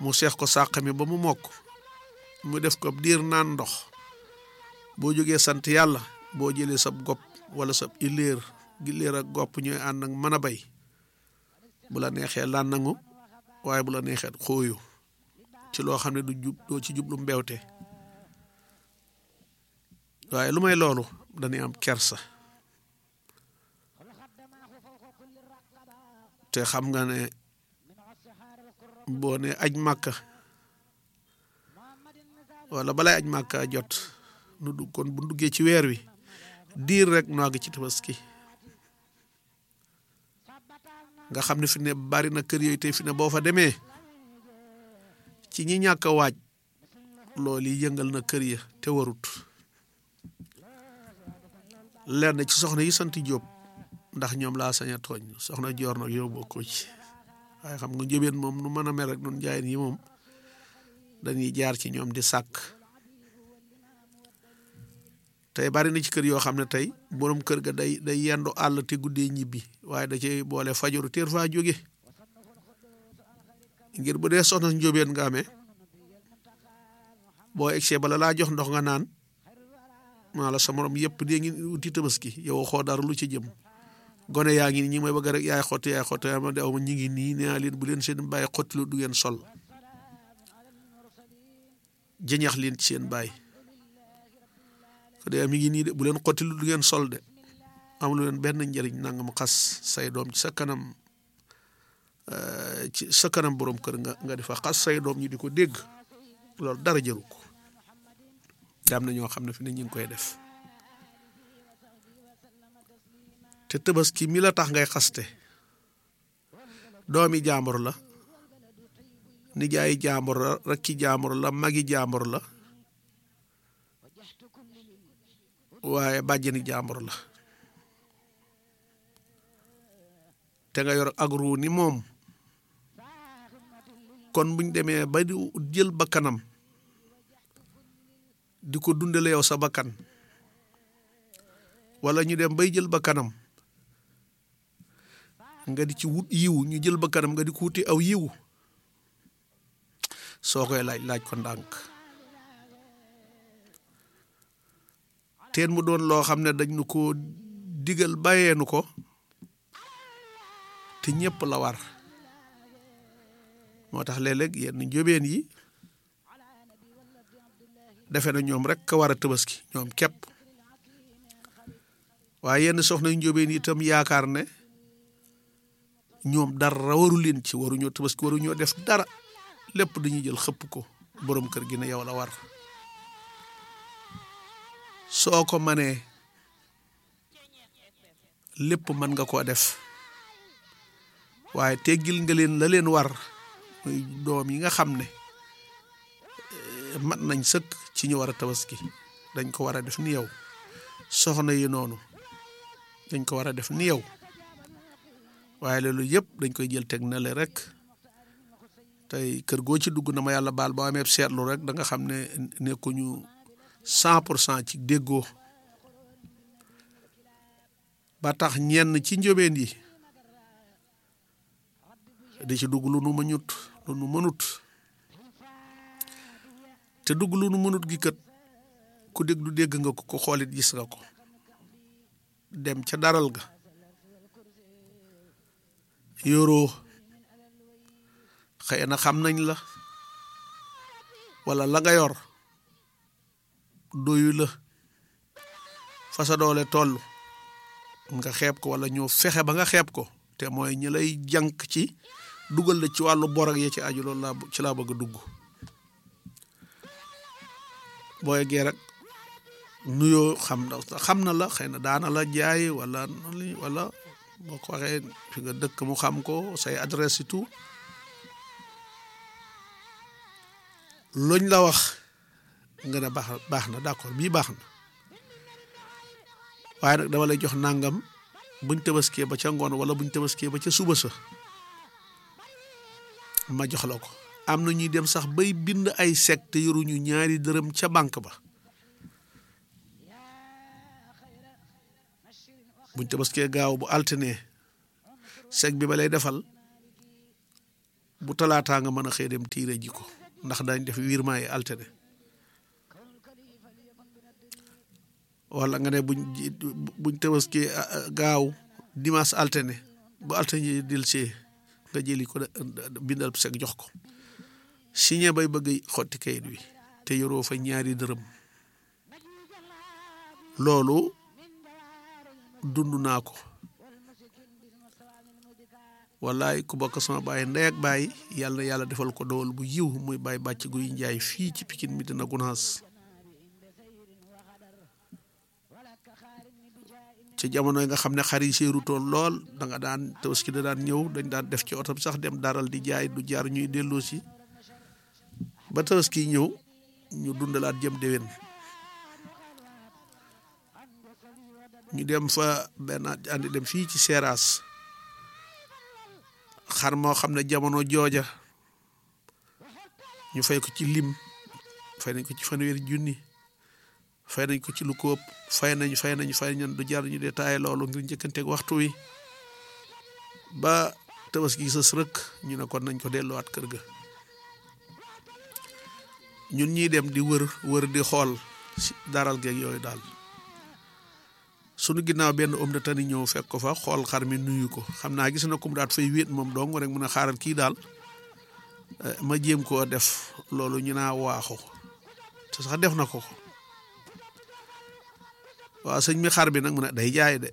mu seex ko sàq mi ba mu mokk mu def ko diir naan ndox boo jógee sant yàlla boo jëlee sab gopp wala sab iléer giléer ak gopp ñooy ànd ak mën a bay bu la neexee lan nangu waaye bu la neexee xóoyu ci loo xam ne du jub doo ci jublu mbewte waaye lu may loolu dañuy am kersa te xam nga ne boo ne aj màkka wala balay aj màkka jot nu dugg kon bu duggee ci weer wi diir rek nu àgg ci tabaski nga xam ne fi ne bari na kër yooyu tey fi ne boo fa demee ci ñi ñàkk a waaj loolu yi yëngal na kër ya te warut lenn ci soxna yi sant Jóob ndax ñoom laa sañ a tooñ soxna joor nag yow bokkoo ci waaye xam nga njëbeen moom nu mën a mel rek nun jaayin yi moom dañuy jaar ci ñoom di sàkk tey bari na ci kër yoo xam ne tey borom kër ga day day yendu àll te guddee ñibbi waaye da cay boole fajaru teer faa jóge ngir bu dee soxna njóobeen nga amee boo egsee bala laa jox ndox nga naan maa la sa morom yëpp dee ngi wuti tabaski yow xoo dara lu ci jëm gone yaa ngi nii ñi may bëgg rek yaay xotti yaay xotti ma de aw ma ñi ngi nii nee naa leen bu leen seen bàyyi xotti lu du ngeen sol jëñax leen ci seen bàyyi ko de mi ngi nii de bu leen xotti lu du ngeen sol de amul leen benn njëriñ nangam xas say doom ci sa kanam ci sa kanam borom kër nga nga di fa xas say doom ñu di ko dégg loolu dara jëru ko te am na ñoo xam ne fi ne ñu ngi koy def te tabaski mi la tax ngay xaste doomi jàmbur la nijaayi jàmbur la rakki jàmbur la magi jàmbur la waaye bàjjeni jàmbur la te nga yor ak ruu ni moom kon buñ demee ba di jël bakkanam di ko dundale yow sa bakkan wala ñu dem bay jël bakkanam nga di ci wut yiw ñu jël bakkanam nga di ko wuti aw yiw soo koy laaj laaj ko ndànk teen mu doon loo xam ne dañ nu ko digal bàyyeenu ko te ñëpp la war moo tax léeg-léeg yenn njóbeen yi defe na ñoom rek ka war a tabaski ñoom képp waaye yenn soxna njóbeen yi itam yaakaar ne ñoom dara waru leen ci waruñoo tabaski waruñoo def dara lépp dañuy jël xëpp ko borom kër gi ne yow la war soo ko manee lépp mën nga koo def waaye teggil nga leen la leen war muy doom yi nga xam ne mat nañ sëkk ci ñu war a tabaski dañ ko war a def ni yow soxna yi noonu dañ ko war a def ni yow waaye loolu yëpp dañ koy jël teg na le rek tey kër goo ci dugg na ma yàlla baal boo amee seetlu rek da nga xam ne nekkuñu cent pour cent ci déggoo ba tax ñenn ci njóbeen yi di ci dugg lu nu mënut lu nu mënut te dugg lu nu mënut gi kët ku dégg du dégg nga ko ko xoolit gis nga ko dem ca daral ga yoroo xëy na xam nañ la wala la nga yor doyu la fa sa doole toll nga xeeb ko wala ñoo fexe ba nga xeeb ko te mooy ñi lay jànk ci dugal la ci wàllu bor ak ya ci aju loolu laa ci laa bëgg a dugg boo yeggee rek nuyoo xam na xam na la xëy na daana la jaay wala wala boo ko waxee fi nga dëkk mu xam ko say adresse et tout luñ la wax nga ne baax baax na d'accord bii baax na waaye nag dama lay jox nangam buñ tabaskee ba ca ngoon wala buñ tabaskee ba ca suba sa ma jox la ko am na ñuy dem sax bay bind ay sec te yoruñu ñaari dërëm ca banque ba buñ tabaskee gaaw bu altine sec bi ba lay defal bu talaataa nga mën a xëy dem tiire ji ko ndax dañ def virement yi altine wala nga ne buñ buñ tabaski gaaw dimanche altine bu altine dil see nga jëli ko bindal sek jox ko signé bay bëgg xotti kayit wi te yoroo fa ñaari dërëm loolu dund naa ko wallaay ku bokk sama baay ndey ak baay yàlla na yàlla defal ko dowal bu yiw muy baay bàcc guy njaay fii ci Pikine mi dina gunaas ci jamono yi nga xam ne xar yi seerutoon lool da nga daan tabaski da daan ñëw dañ daan def ci oto bi sax dem daral di jaay du jaar ñuy delloo si ba tabaski ñëw ñu dundalaat jëm déwén ñu dem fa benn andi dem fii ci Seeraas xar moo xam ne jamono jooja ñu fay ko ci lim fay nañ ko ci fanweeri junni fay nañ ko ci lu ko ëpp fay nañ fay nañ fay nañ du jar ñu détaillé loolu ngir njëkkanteeg waxtu wi ba tabaski sës rëkk ñu ne kon nañ ko delluwaat kër ga ñun ñiy dem di wër wër di xool si daral geeg yooyu daal sunu ginnaaw benn homme de tenue ñëw fekk ko fa xool xar mi nuyu ko xam naa gis na kum daat fay wéet moom dong rek mun a xaaral kii daal ma jéem koo def loolu ñu naa waaxu te sax def na ko ko waaw sëñ mi xar bi nag mu ne day jaay de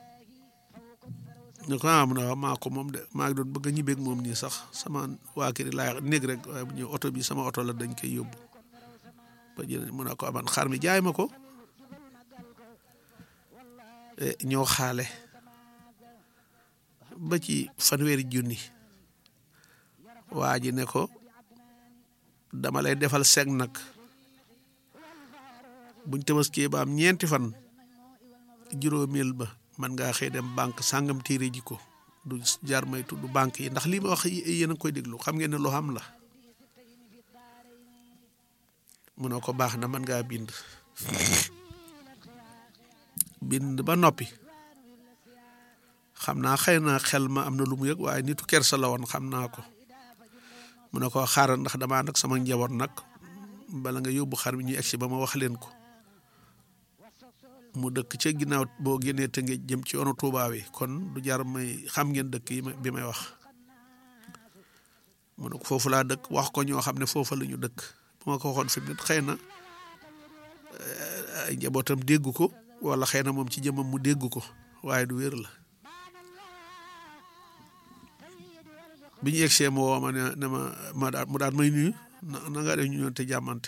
ñu ko ah mu ne waaw maa ko moom de maa ngi doon bëgg a ñibbeeg moom nii sax sama waa kër yi laay néeg rek waaye bu ñëw oto bi sama oto la dañ koy yóbbu ba jël mu ne ko aman xar mi jaay ma ko ñoo xaale ba ci fanweeri junni waa ji ne ko dama lay defal seg nag buñ tabaskee ba am ñeenti fan juróomeel ba man ngaa xëy dem banque sàngam téere ji ko du jar may tudd banque yi ndax lii ma wax yéen a ngi koy déglu xam ngeen ne lu xam la mu ne ko baax na man ngaa bind bind ba noppi xam naa xëy na xel ma am na lu mu yëg waaye nitu kersa la woon xam naa ko mu ne ko xaaral ndax damaa nag sama njaboot nag bala nga yóbbu xar mi ñuy egsi ba ma wax leen ko mu dëkk ca ginnaaw boo génnee te nga jëm ci yoonu Tuubaa wi kon du jar may xam ngeen dëkk yi bi may wax mu ne ko foofu laa dëkk wax ko ñoo xam ne foofa la ñu dëkk bu ma ko waxoon fi mu ne xëy na ay njabootam dégg ko wala xëy na moom ci jëmmam mu dégg ko waaye du wér la bi ñu egsee ma woo ma ne ne ma ma daal mu daal may nuyu na na nga def ñu ñoon te jàmmante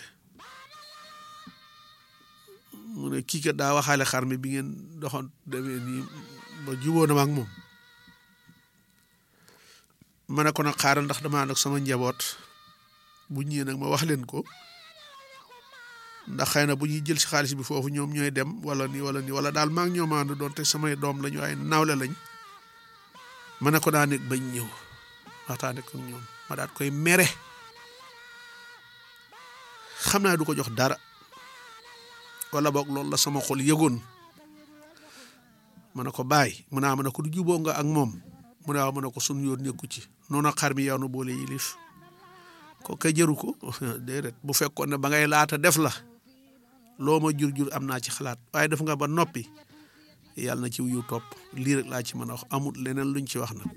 mu ne kii kat daa waxaale xar mi bi ngeen doxoon demee nii ba jubóo na ma ak moom ma ne ko nag xaaral ndax damaa nag sama njaboot bu ñëwee nag ma wax leen ko ndax xëy na bu ñuy jël si xaalis bi foofu ñoom ñooy dem wala nii wala nii wala daal maa ngi ñoom ànd doon te samay doom lañu ay nawle lañ ma ne ko daa nekk bañ ñëw waxtaane ko ñoom ma daat koy mere xam naa du ko jox dara wala boog loolu la sama xol yëgoon ma ne ko bàyyi mu naa ma ne ko du juboo nga ak moom mu ne waaw ma ne ko sun yoon nekku ci noonu xar mi yow na boole yilif ko kay jëru ko déedéet bu fekkoon ne ba ngay laata def la loo ma jur jur am naa ci xalaat waaye def nga ba noppi yàlla na ci wuyu topp lii rek laa ci mën a wax amul leneen luñ ci wax nag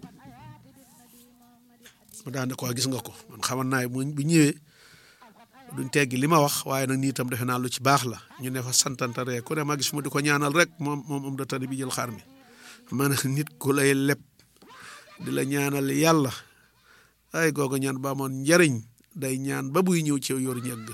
mu daan ne ko gis nga ko man xaman naa bu ñëwee duñ teggi li ma wax waaye nag nii itam defe naa lu ci baax la ñu ne fa santanta rek ku ne ma gis mu di ko ñaanal rek moom moom am da tani bi jël xar mi ma ne nit ku lay leb di la ñaanal yàlla ay googu ñaan ba amoon njariñ day ñaan ba buy ñëw ci yor ñëgg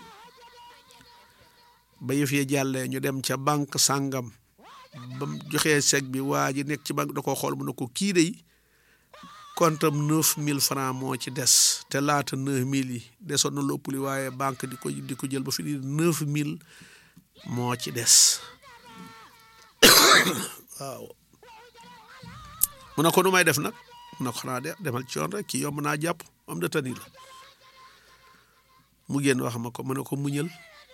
ba yëf ya jàllee ñu dem ca banque sàngam ba mu joxee chèque bi waa ji nekk ci banque da ko xool mu ne ko kii day kontam neuf mille francs moo ci des te laata neuf mille yi desoon na lopp li waaye banque di ko di ko jël ba fi ni neuf mille moo ci des waaw mu ne ko nu may def nag mu ne ko xanaa de demal ci yoon rek kii yomb naa jàpp am da tani la mu génn wax ma ko mu ne ko muñal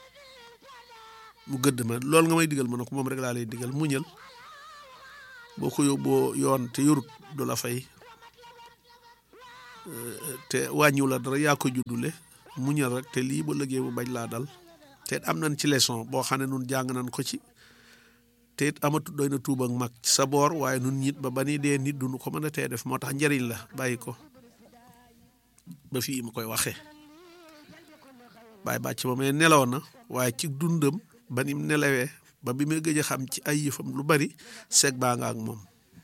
mu gëdd ma loolu nga may digal ma ne ko moom rek laa lay digal muñal boo ko yóbboo yoon te yorut du la fay te wàññiw la dara yaa ko juddule muñal rek te lii ba lëggee bu bañ laa dal te am nañ ci leçon boo xam ne nun jàng nañ ko ci te it amatu doy na tuub ak mag ci sa boor waaye nun nit ba ba ni dee nit duñu ko mën a tee def moo tax njëriñ la bàyyi ko ba fii mu koy waxee bàyyi bàcc ba may nelaw na waaye ci dundam ba nim nelawee ba bi may gëj a xam ci ay yëfam lu bari seeg baa nga ak moom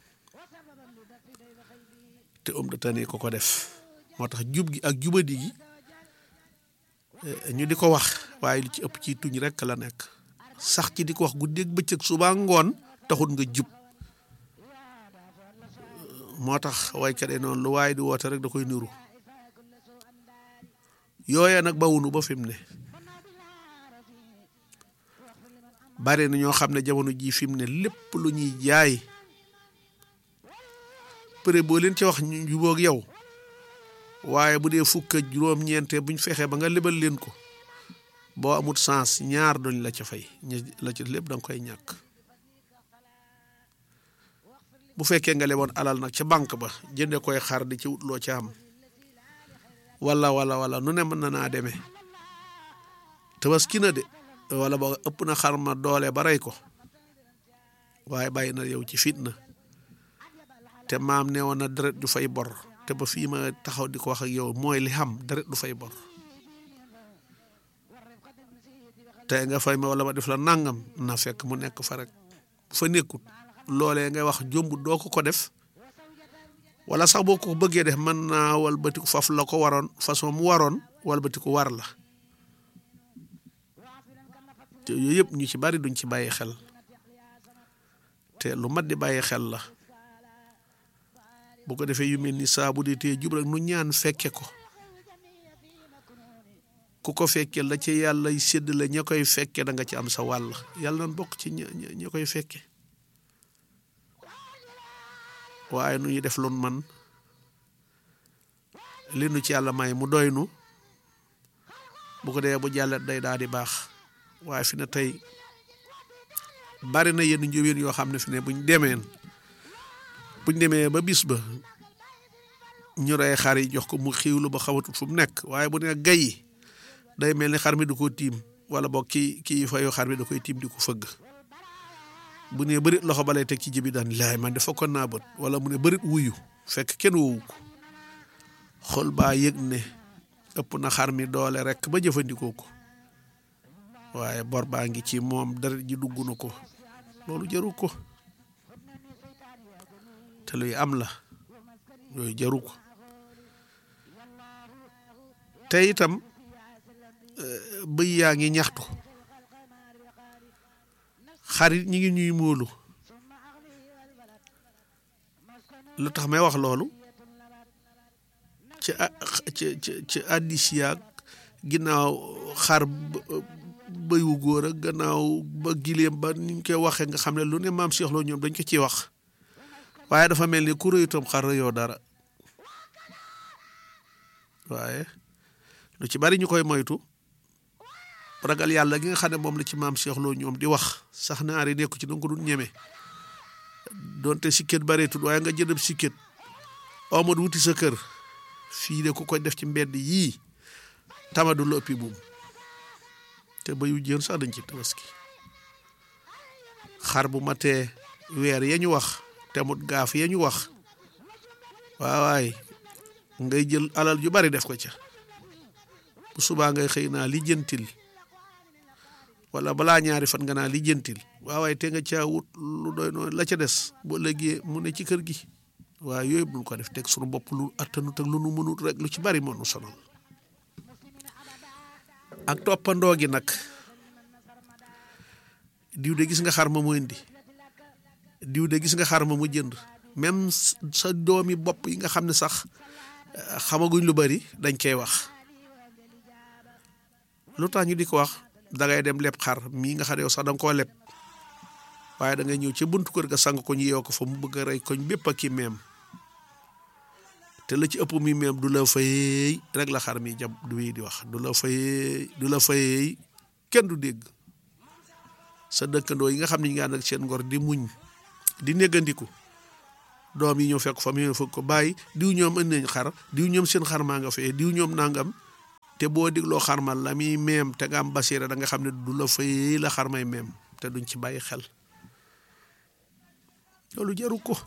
te om de tane ko ko def moo tax jub gi ak jubadi gi ñu di ko wax waaye li ci ëpp ci tuñ rekk la nekk sax ci di ko wax guddeeg bëccëg suba ngoon taxul nga jub moo tax waykat yi noonu lu waaye di woote rek da koy niru yooyee nag bawunu ba fi mu ne bari na ñoo xam ne jamono jii fi mu ne lépp lu ñuy jaay prix boo leen ci wax ñu jubóog yow waaye bu dee fukk ak juróom-ñeente buñ fexee ba nga lebal leen ko boo amut sens ñaar duñ la ca fay la ca lépp da nga koy ñàkk bu fekkee nga leboon alal nag ca banque ba jënde koy xar di ci wut loo ca am wala wala wala nu ne mën na naa demee tabaski na de wala ba ëpp na xar ma doole ba rey ko waaye bàyyi na yow ci fitna te maam ne woon na deret du fay bor te ba fii ma taxaw di ko wax ak yow mooy li xam deret du fay bor te nga fay ma wala ma def la nangam na fekk mu nekk fa rek bu fa nekkut loolee ngay wax jomb doo ko ko def wala sax boo ko bëggee def mën naa walbatiku faf la ko waroon façon mu waroon walbatiku war la te yooyu yëpp ñu ci bari duñ ci bàyyi xel te lu mat di bàyyi xel la bu ko defee yu mel ni saa bu dee tee jub rek nu ñaan fekke ko ku ko fekke la ci yàlla sédd la ña koy fekke da nga ci am sa wàll yàlla nan bokk ci ña ña koy fekke waaye nu ñu def loon man li nu ci yàlla may mu doy nu bu ko dee bu jàllet day daal di baax waaye fi ne tey bari na yenn njóobeen yoo xam ne fi ne buñ demeen buñ demee ba bis ba ñu rey xar yi jox ko mu xiiwlu ba xamatut fu mu nekk waaye bu ne gay day mel ni xar mi du ko tiim wala boog kii kii fayu xar mi da koy tiim di ko fëgg bu ne bërit loxo ba lay teg ci jibi daan laay man dafa ko naa bët wala mu ne bërit wuyu fekk kenn woowu ko xol baa yëg ne ëpp na xar mi doole rek ba jëfandikoo ko waaye bor baa ngi ci moom deret ji dugg na ko loolu jaru ko te luy am la yooyu jaru ko te itam bëy yaa ngi ñaxtu xarit ñi ngi ñuy móolu lu tax may wax loolu ci ci ci addis yaag ginnaaw xar bëyu góor ak gannaaw ba gileem ba niñ koy waxee nga xam ne lu ne maam Cheikh Lo ñoom dañ ko ciy wax waaye dafa mel ni ku rëyutam xar rëyoo dara waaye lu ci bari ñu koy moytu ragal yàlla gi nga xam ne moom la ci maam Cheikh Lo ñoom di wax sax naari nekku ci danga ko dul ñeme donte sikket bareetul waaye nga jëndab sikket omad wuti sa kër fii de ku koy def ci mbedd yii tamadu la ëppi buum te bayu jën sax dañ ci tabaski xar bu matee weer ya ñu wax te mut gaaf ya ñu wax waawaay ngay jël alal ju bari def ko ca bu subaa ngay xëy naa li jëntil wala balaa ñaari fan nga naa li jëntil waawaay te nga caa wut lu doy noonu la ca des bu ëllëgee mu ne ci kër gi waaye yooyu buñ ko def teg suñu bopp lu attanut ak lu nu mënut rek lu ci bari moo nu sonal ak toppandoo gi nag diw de gis nga xar ma mu indi diw de gis nga xar ma mu jënd même sa doomi bopp yi nga xam ne sax xamaguñ lu bari dañ koy wax lu tax ñu di ko wax dangay dem leb xar mii nga xam ne yow sax danga koo leb waaye da ngay ñëw ca buntu kër ga sang ko ñu yeew ko fa mu bëgg a rey koñ bépp ak ki meem te la ci ëpp mi meem du la fayey rek la xar mi jam du wéy di wax du la fayey du la fayey kenn du dégg sa dëkkandoo yi nga xam ne ñu ngi ànd ak seen ngor di muñ di néggandiku doom yi ñëw fekk fa mu ñëw fekk ko bàyyi diw ñoom indi nañ xar diw ñoom seen xar maa nga fee diw ñoom nangam te boo digloo xarmal la muy meem te nga am basiira da nga xam ne du la fay la xar may meem te duñ ci bàyyi xel loolu jaru ko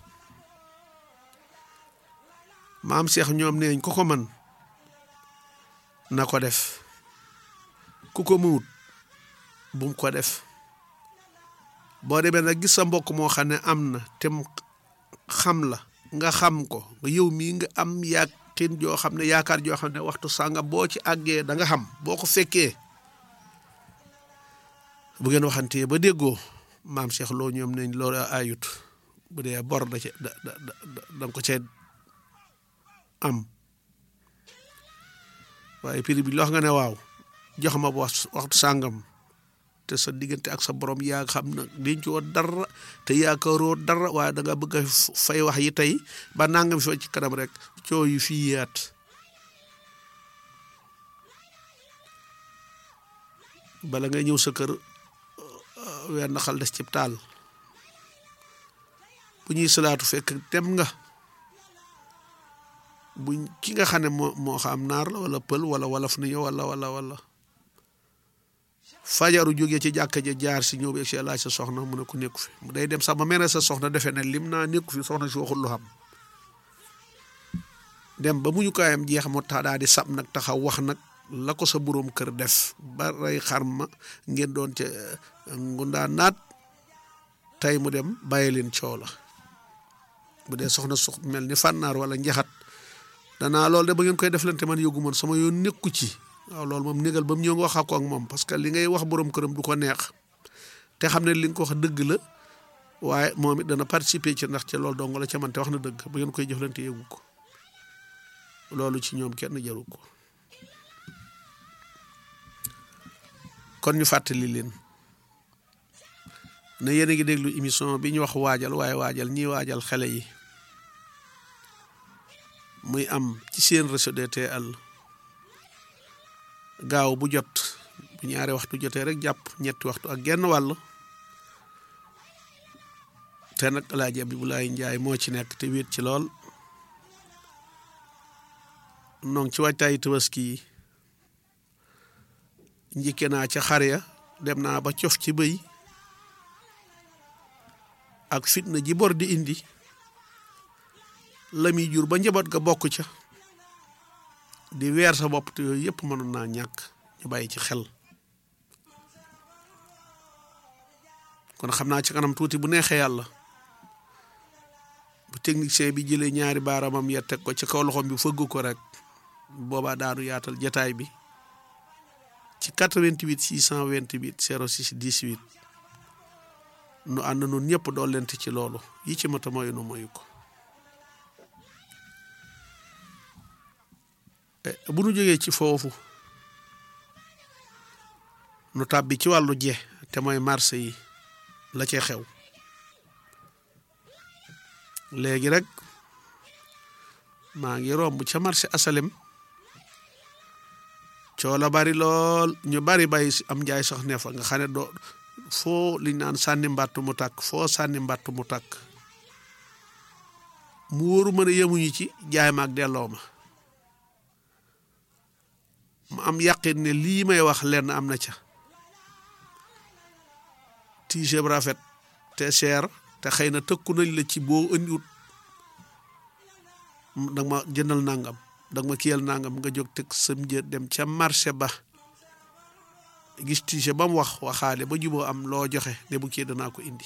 maam Cheikh ñoom neeñ ko ko man na ko def ku ko muwut bum ko def boo demee nag gis sa mbokk moo xam ne am na te xam la nga xam ko nga yow mii nga am yàqin joo xam ne yaakaar joo xam ne waxtu sànga boo ci àggee da nga xam boo ko fekkee bu ngeen waxantee ba déggoo maam Cheikh loo ñoom nañ loolu ayut bu dee bor da ca da da da nga ko cee am waaye prix bi loo xam nga ne waaw jox ma wax waxtu sàngam te sa diggante ak sa borom yaa xam na dencoo dara te yaakaaroo dara waaye da nga bëgg a fay wax yi tey ba nangam fi ci kanam rek coow yu fii yaat bala nga ñëw sa kër wenn xal des ci taal bu ñuy salaatu fekk dem nga buñ ki nga xam ne moo moo xam naar la wala pël wala wolof ni ñëw wala wala wala fajaru jógee ci jàkka ja jaar si ñëw bi si laaj sa soxna mu ne ko nekku fi mu day dem sax ba mel ne sa soxna defee ne lim naa nekku fi soxna si waxul lu xam dem ba mu ñu kaayam jeex mu tax daal di sab nag taxaw wax nag la ko sa boroom kër def ba rey xar ma ngeen doon ca ngundaa naat tey mu dem bàyyi leen coow la bu dee soxna su mel ni fànnaar wala njaxat danaa loolu de ba ngeen koy deflante man yógu man sama yoon nekku ci waaw loolu moom négal ba mu ñëw nga wax ko ak moom parce que li ngay wax borom këram du ko neex te xam ne li nga ko wax dëgg la waaye moom it dana participer ci ndax ci loolu dong la ca man te wax na dëgg ba ngeen koy jëflante yëgu ko loolu ci ñoom kenn jaru ko kon ñu fàttali leen ne yéen a ngi déglu émission bi ñu wax waajal waaye waajal ñiy waajal xale yi muy am ci seen réseau DTL gaaw bu jot bu ñaari waxtu jotee rek jàpp ñetti waxtu ak genn wàll te nag Alaaji Abibulaay Njaay moo ci nekk te wéet ci lool noo ngi ci waajtaayu tabaski yi njikke naa ca xar ya dem naa ba cof ci bëy ak fitna ji bor di indi la muy jur ba njaboot ga bokk ca di weer sa bopp te yooyu yëpp mënoon naa ñàkk ñu bàyyi ci xel kon xam naa ci kanam tuuti bu neexee yàlla bu technicien bi jëlee ñaari baaramam ya teg ko ci kaw loxoom bi fëgg ko rek boobaa daanu yaatal jataay bi ci 88 628 06 18 nu ànd noonu ñëpp dool lent ci loolu yi ci mata moyu nu moyu ko bu nu jógee ci foofu nu tàbbi ci wàllu je te mooy marché yi la cay xew léegi rek maa ngi romb ca marché asalem coo la bari lool ñu bari bay am njaay sax ne fa nga xam ne doo foo liñ naan sànni mbàtt mu tàkk foo sànni mbàtt mu tàkk mu wóoru mën a yemuñu ci jaay ma ak delloo ma mu am yàqin ne lii may wax lenn am na ca t-shirt rafet te cher te xëy na tëkku nañ la ci boo indiwut danga ma jëndal nangam danga ma kiyal nangam nga jóg teg sam njër dem ca marché ba gis t-shirt ba mu wax waxaale ba juboo am loo joxe ne bu kii danaa ko indi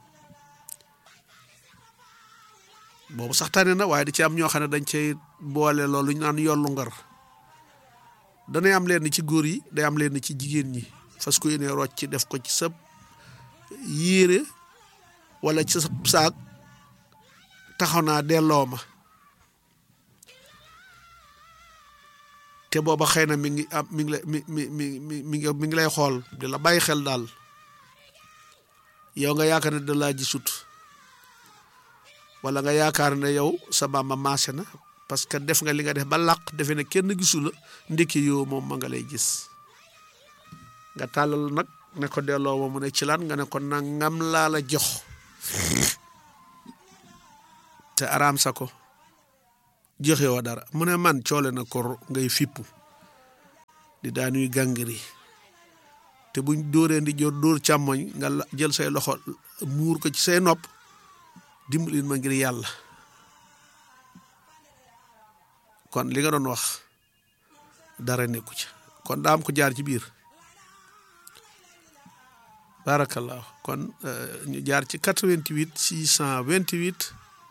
boobu sax tane na waaye da ci am ñoo xam ne dañ cay boole loolu ñu naan yollu ngar danay am leen ci góor yi day am leen ci jigéen ñi fas ko yéene rocc ci def ko ci sa yére wala ci sa saak taxaw naa delloo ma te booba xëy na mi ngi am mi ngi lay mi mi mi mi mi ngi mi ngi lay xool di la bàyyi xel daal yow nga yaakaar ne da laa gisut wala nga yaakaar ne yow sa maama maase na parce que def nga li nga def ba làq defe ne kenn gisu la ndekki yow moom ma nga lay gis nga tàllal nag ne ko delloo ma mu ne ci lan nga ne ko nangam laa la jox te araam sa ko joxe woo dara mu ne man coole na kor ngay fippu di daanuy gàngiri te buñ dóoree ndi jor dóor càmmoñ nga jël say loxo muur ko ci say nopp dimbalin ma ngir yàlla kon li nga doon wax dara nekku ci kon daam ko jaar ci biir barakallahu kon ñu jaar ci 88 628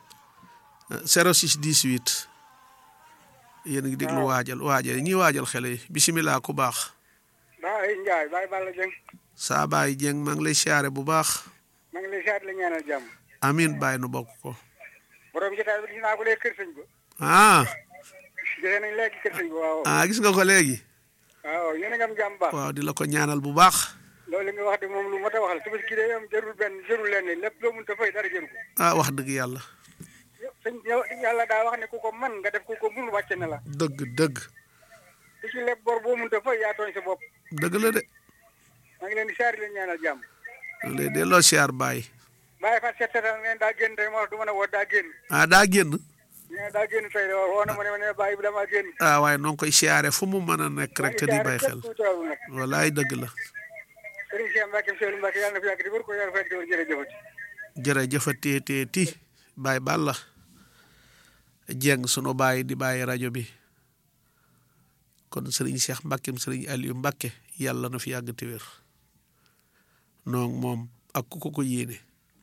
06 18 yéen a ngi déglu waajal waajal ñi waajal xele yi bisimilah ku baax Baay Njaay Baay Balla Jeng saa baay jeng maa ngi lay siyaare bu baax maa ngi lay siyaare la ñaanal jàmm amin baay nu bokk ko borom jotaay bi gis naa ko léegi kër sëñ ba ah gisee nañ léegi kër sëñ ba waaw ah gis nga ko léegi waaw yéen a ngi am jàmm baax waaw di la ko ñaanal bu baax loolu li nga wax de moom lu mot a wax la tabaski gi de am jarul benn jarul lenn lépp loo mun ta fay dara jëru ko ah wax dëgg yàlla sëñ yow yàlla daa wax ne ku ko man nga def ku ko mun wàcce na la dëgg dëgg ku ci lépp bor boo mun ta fay yaa tooñ sa bopp dëgg la de maa ngi leen di siyaare la ñaanal jàmm maa ngi lay delloo siyaar baay bàyyi fa set setal neen daa génn tey moo tax du mën a woo daa génn ah daa génn nee daa génn tey de woo na ma ne ma ne bàyyi bi damaa génn ah waaye noo ngi koy siyaare fu mu mën a nekk rek te di bàyyi xel nag walaay dëgg la sëriñ Cheikh Mbacke Seydou Mbacke yàlla na fi yàgg di wër ko yàlla na fi yàgg di wër jërëjëfati jërëjëfatee tee ti baay Balla jeng sunu baay di bàyyi rajo bi kon sëriñ Cheikh Mbackeem sëriñ Aliou Mbacke yàlla na fi yàgg te wér noonu moom ak ku ko ko yéene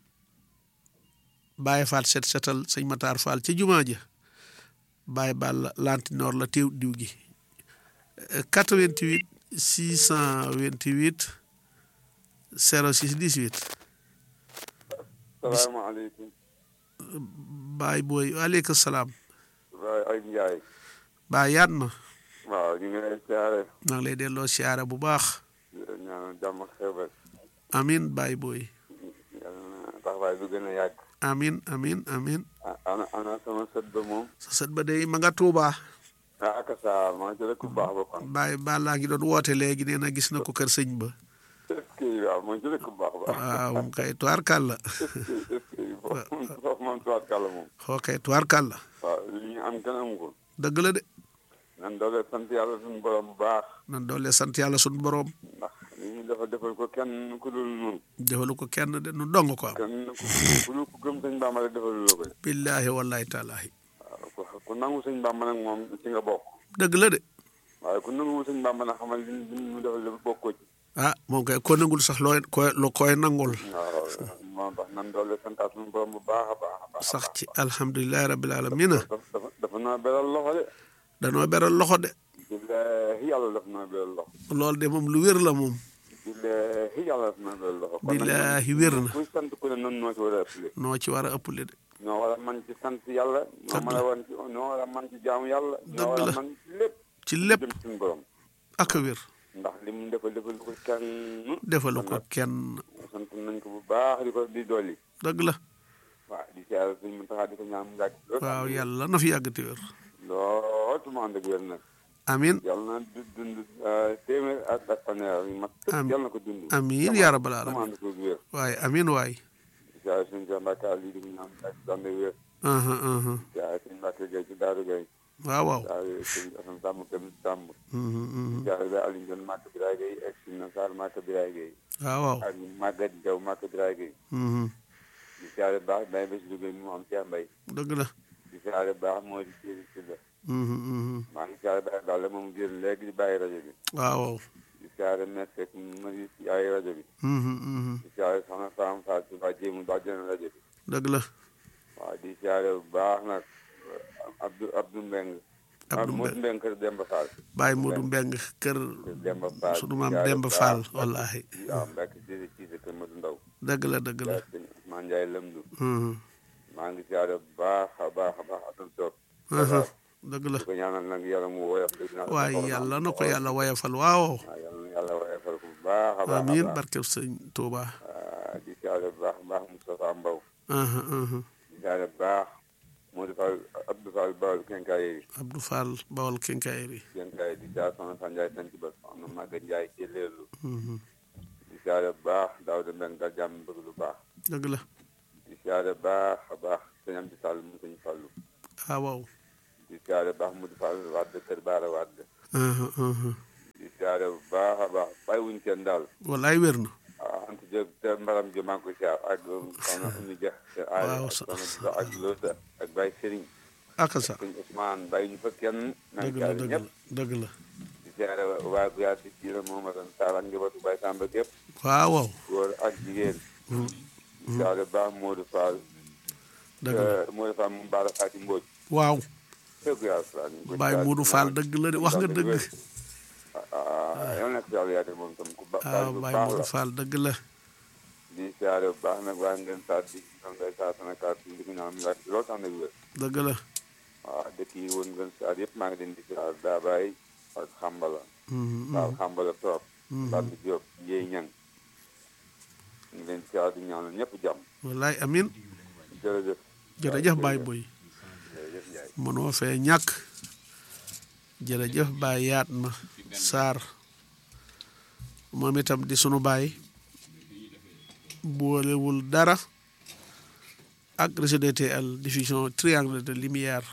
Baye Fall set setal sëñ Matar Fall ci jumaa ja Baye Balla lantinoor la teew diw gi 88 628 06 18 salaamaaleykum. Baay booy waaleykum salaam Baay ay Njaay. Baay yaat ma waaw ñu ngi lay siyaare. maa ngi lay delloo siyaare bu baax di la ñaanal jàmm ak xewal. amin Baay booy yàlla na taxawaay bi gën a yàgg. amin amin amin ah ana ana sama sët ba moom. sa sët ba day ma nga Tuubaa ah ak saa maa ngi ku baax ba kon. Baay Balla ngi doon woote léegi nee na gis na ko kër sëñ ba est-ce que waaw maa ngi ku baax ba. waaw moom kay tuwaarkàlla est-ce que est-ce que foofu foofu moom tuwaat moom. xoo kay tuwaarkàlla waaw li ñu am kenn amu ko. dëgg la de nan doole sant yàlla suñu borom bu baax. nan doole sant yàlla sunu boroom ndax li ñu dafa defal ko kenn ku dul nun defalu ko kenn de nu dong ko am kenn ku ku dul ku gëm sëñ Bàmba rek defalu la ko de. billaahi wallaahi taalaahi waaw ku ku nangu sëñ Bàmba nag moom ci nga bokk. dëgg la de waaye ku nangu sëñ Bàmba nag xamal li li mu defal lépp bokkoo ci. ah moom kay ko nangul sax looy koy lu koy nangul waaw moo tax nan doole santaat suñu borom bu baax a baax a baax. sax ci alhamdulilahi rabbil alamina dafa dafa dafa naa beral loxo de. danoo beral loxo de billaahi yàlla dafa naa beral loxo. loolu de moom lu wér la moom billaahi yàlla dafa naa beral loxo. kon nag billaahi wér na kuy sant ku ne noonu noo ci war a ëppale. noo ci war a ëppale de ñoo war a man ci sant yàlla. ñoo Dëgg mën la. a wan ci ñoo war a man ci jaamu yàlla. ñoo Dëgg war la. a man ci lépp. ci lépp jëm ci suñu borom. ak a wér ndax li mu defal defal ko kenn. defalu kon ko nag kenn sant nañ ko bu baax di ko di dolli. dëgg la waaw di siyaare suñu Muntaxa di ko ñaan mu yàgg. lool. waaw yàlla na fi yàgg te wér lool tu ma ànd ak wér nag. amin yàlla na du dund téeméer ak ak fanweer yu mat. Amiin. yàlla na ko dund. amin yaa rabbal sama alamin ànd ko wér. waaye amin waay jaay suñu Cheikh Mbacke Aliou di ko ñaan ak dande wér. aha aha jaay suñu Mbacke Gueye ci Daaru Gueye. waaw waaw jaay suñu Assane Samb Këm Samb. Mhm, mhm. jaay ba Aliou Ndione Màkk Biraye Gueye ak suñu Sarr Màkk Biraye Gueye. waaw waaw ak Maguette Diaw Màkk Biraye Gueye. Mhm. di siyaare baax Baye Bés Louga mu am Cheikh Mbaye. dëgg la di siyaare baax moo di Thierry Sylla. Mhm, mhm. maa ngi siyaare Baye Balla moom génn léegi di bàyyi rajo bi. waaw waaw di siyaare Mesek ma di yaay rajo bi. Mhm, mhm. di siyaare soxna Fam Fall ci waa jéemu ba jënd rajo bi. dëgg la waaw di siyaare bu baax nag Abdou Abdou Mbeng Abdou Modou Mbeng kër Demba Fall Baye Modou Mbeng kër kër Demba Fall sunu maam di siyaare Demba bu Fall baax. wallaahi waaw Mbacke Cissé Cissé kër Modou Ndaw dëgg la dëgg la yaa sëñ Ousmane Ndiaye Lëmdu Mhm. maa ngi siyaare bu baax a baax a baax atam toog aha dëgg la di ko ñaanal nag yàlla mu woyof dëgg naa waaye yàlla na ko yàlla woyofal waaw waaw yàlla na yàlla woyofal ko bu baax a baax a amiin baax barkeb sëñ Touba waaw di siyaare bu baax a baax Moustapha Mbaw aha aha di siyaare bu baax Modou Fall Abdou Fall Bawal Kenkaay Abdou Fall bawal kenkaayri Kenkaay di siyaare soxna Sa Ndiaye sanc ba soxna Maguette Ndiaye ci leerlu Mhm. di siyaare bu baax Daouda Mbeng dal jàmm bëgg lu baax dëgg la di siyaare baax a baax sëñ Amdi Sall mu sëñ Fallu ah waaw di siyaare baax mu di Fall Wade kër Baara Wade aha aha di siyaare bu baax a baax bàyyiwuñ kenn daal wallaay wér na ah Anta Diop te mbaram jo maa ngi koy siyaar ak soxna Oumy Dia te aay Waaw, ak sa- soxna Dula ak Lota ak Baye Serigne aka sa sëñ Ousmane bàyyi ñu fa kenn maa ngi dëgg la siyaare dëgg ñëpp la dëgg la di siyaare waa Guyaar di siyaare Mohamadou Sall ak njabootu Baye Samba gépp waaw waaw góor ak jigéen di siyaare baax Modou Fall dëgg la Modou Fall moom Baara Fati Mbodj waaw dëgg yàlla Fall ñu ngi koy Baye siyaare Modou moom Fall ak- dëgg la de wax nga dëgg ah yal na ko yàlla yaate moom tam ku ba waaw bu Baye baax Modou la Fall dëgg la di siyaare bu baax nag waa ngeen saat di ñoom ngay saa sana kaat di ko ñaan mu yàgg lool sax nag wér dëgg la waaw dëkk yi woon ngeen saat yëpp maa ngi leen di siyaare daa bàyyi ak xambala Mhm, waaw xambala trop mhm. Bambi Diop Ndiéy Ñang ñu ngi leen siyaare di ñaanal ñëpp jàmm wallaay amin jërëjëf jërëjëf Baye Boy jërëjëf Ndiaye mënoo fee ñàkk jërëjëf Baye yaat ma Sarr moom itam di sunu baay boolewul dara ak réseau DTL diffusion triangle de lumière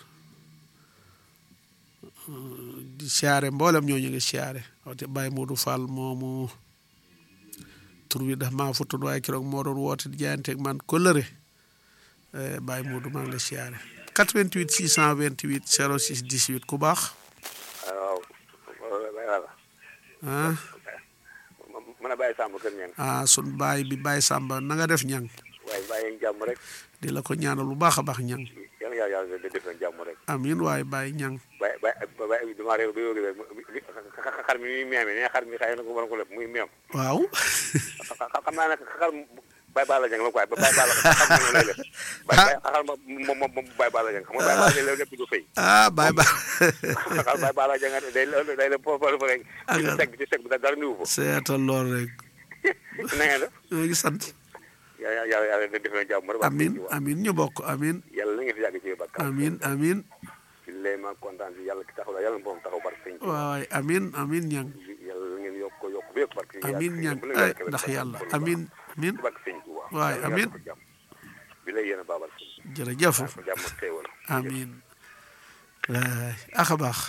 Euh, di siyaare mboolem ñoo ñu ngi siyaare wate Baye Modou Fall moomu tur bi daf maa futtun waaye keroog moo doon woote di jaayanteeg man kóllëre Eh, Baye Modou maa ngi lay siyaare 88 628 06 18 ku baax waaw voilà ah mën a bàyyi sàmm kër ñeen ah sun baay bi Baye Samba na nga def ñang waaye bàyyi jàmm rek di la ko ñaanal bu baax a baax ñang yàlla yàlla yàlla da def leen jàmm rek amin waaye Baye ñang bàyyi bàyyi bàyyi damaa réew ba yógi xar mi muy meeme ne xar mi xëy na ko war ko lépp muy meem waaw xam naa ne xar bàyyi baala jàng la quoi bàyyi baala xam nga lay def bàyyi xar ma moom moom bàyyi baala jàng xam nga bàyyi baala jàng lépp du fay ah Baye ba xar bàyyi baala jàng day day la foofu fa rek ci seg bi ci seg bi dara niwu fa seetal lool rek na ngeen def ñoo ngi sant yàlla yàlla yàlla da def leen jàmm rek amin amin ñu bokk amin yàlla na ngeen fi yàgg ci bakka amin amin ci lay ma kontaan si yàlla ki taxaw la yàlla na borom taxaw barke sëñ waay amin amin ñang yàlla na ngeen yokk ko yokk ba yëpp barke amin ñang ay ndax yàlla amin amin barke sëñ Tuuba waay amin bi lay yéen a baabal jërëjëf ko jàmm ak xéewal amin waay axa baax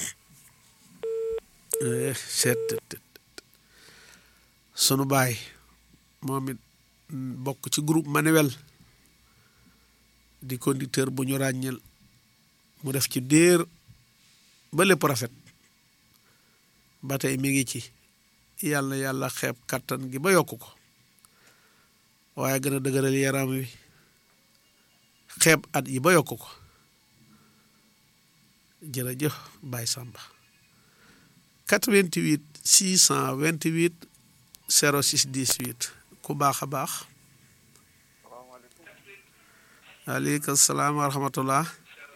Eh, seet tet, tet, tet. sunu baay moom it mm, bokk ci groupe manuel di conducteur bu ñu ràññel mu def ci déer ba lépp rafet ba tey mi ngi ci yàlla yàlla xeeb kattan gi ba yokk ko waaye gën a dëgëral yaram wi xeeb at yi ba yokk ko jërëjëf Baye Samba 88 628 06 18 ku baax a baax aleykum salaam wa rahmatullah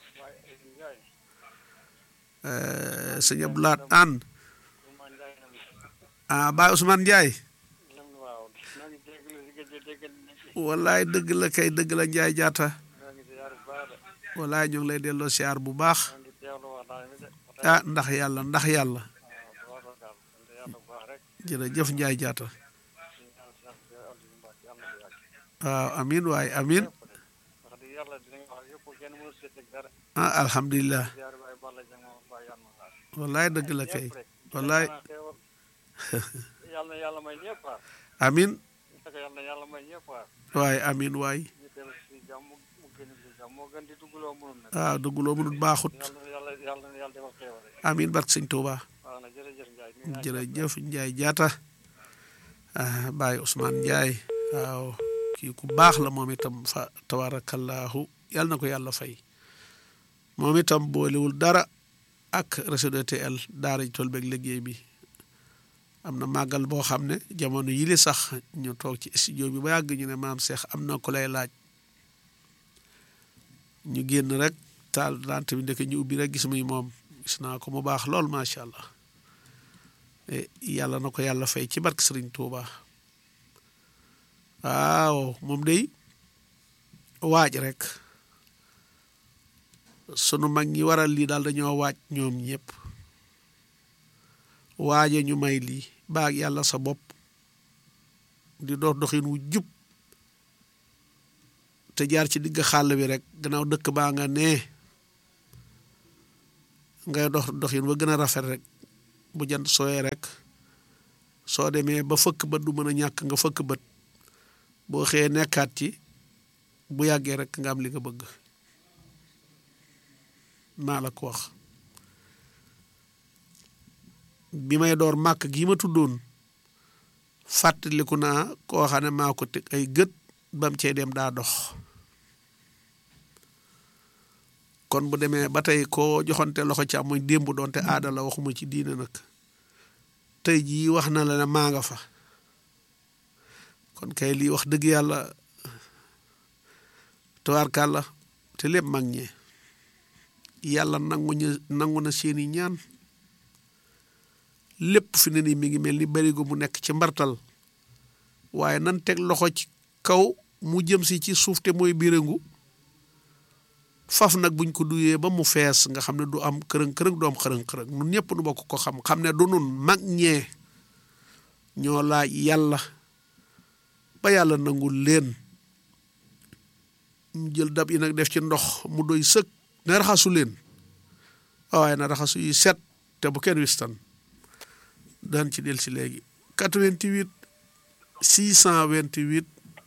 Eh, sëñ Abdou Lahat Anne ah Baye Ousmane Ndiaye wallaay dëgg la kay dëgg la Ndiaye jaata wallaay ñu ngi lay delloo siyaar bu baax ah ndax yàlla ndax yàlla jërëjëf Ndiaye jaata waaw amin waay amin ah alhamdulilah wallaay dëgg la kay wallaay yàlla na yàlla may ñëpp waay amin parce que yàlla na yàlla may ñëpp waay waay amin waay ñu dellu si jàmm mu gën si jàmm moo gën di dugguloo mënul nag waaw dugguloo mënut baaxut yàlla na yàlla yàlla na yàlla defal xéewal rek amin barke sëñ Tuuba waaw na jërëjëf Ndiaye nuyu naa jërëjëf Ndiaye jaata ah Baye Ousmane Ndiaye waaw kii ku baax la moom itam fa tabarakallahu yàlla na ko yàlla fay moom itam boolewul dara ak réseau DTL daara ji tool beeg liggéey bi am na màggal boo xam ne jamono yili sax ñu toog ci studio bi ba yàgg ñu ne maam Cheikh am na ku lay laaj ñu génn rek taal dante bi ndeke ñu ubbi rek gis muy moom gis naa ko mu baax lool macha allah Eh, yàlla na ko yàlla fay ci barke Sëriñ Tuuba waaw moom day waaj rek sunu mag ñi waral lii daal dañoo waaj ñoom ñëpp waaje ñu may lii baag yàlla sa bopp di dox doxin wu jub te jaar ci digg xàll bi rek gannaaw dëkk baa nga nee ngay dox doxin ba gën a rafet rek bu jant sooyee rek soo demee ba fëkk bët du mën a ñàkk nga fëkk bët boo xëyee nekkaat ci bu yàggee rek nga am li nga bëgg maa la ko wax bi may door màkk gi ma tuddoon fàttaliku naa koo xam ne maa ko teg ay gët bam cee dem daa dox kon bu demee ba tey koo joxante loxo ci amuñ démb doonte aada la waxuma ci diine nag tey jii wax na la ne maa nga fa kon kay lii wax dëgg yàlla tubaarkàlla te lépp mag ñee yàlla nangu ñu nangu na seeni ñaan lépp fi ne nii mi ngi mel ni barigo mu nekk ci mbartal waaye nan teg loxo ci kaw mu jëm si ci suuf te mooy birangu faf nag buñ ko duyee ba mu fees nga xam ne du am kërëng kërëng du am xërëng xërëng nun ñëpp nu bokk ko xam xam ne du nun mag ñee ñoo laaj yàlla ba yàlla nangul leen ñu jël dab yi nag def ci ndox mu doy sëkk ne raxasu leen waaye na raxasu yi set te bu kenn wistan daan ci del si léegi 88 628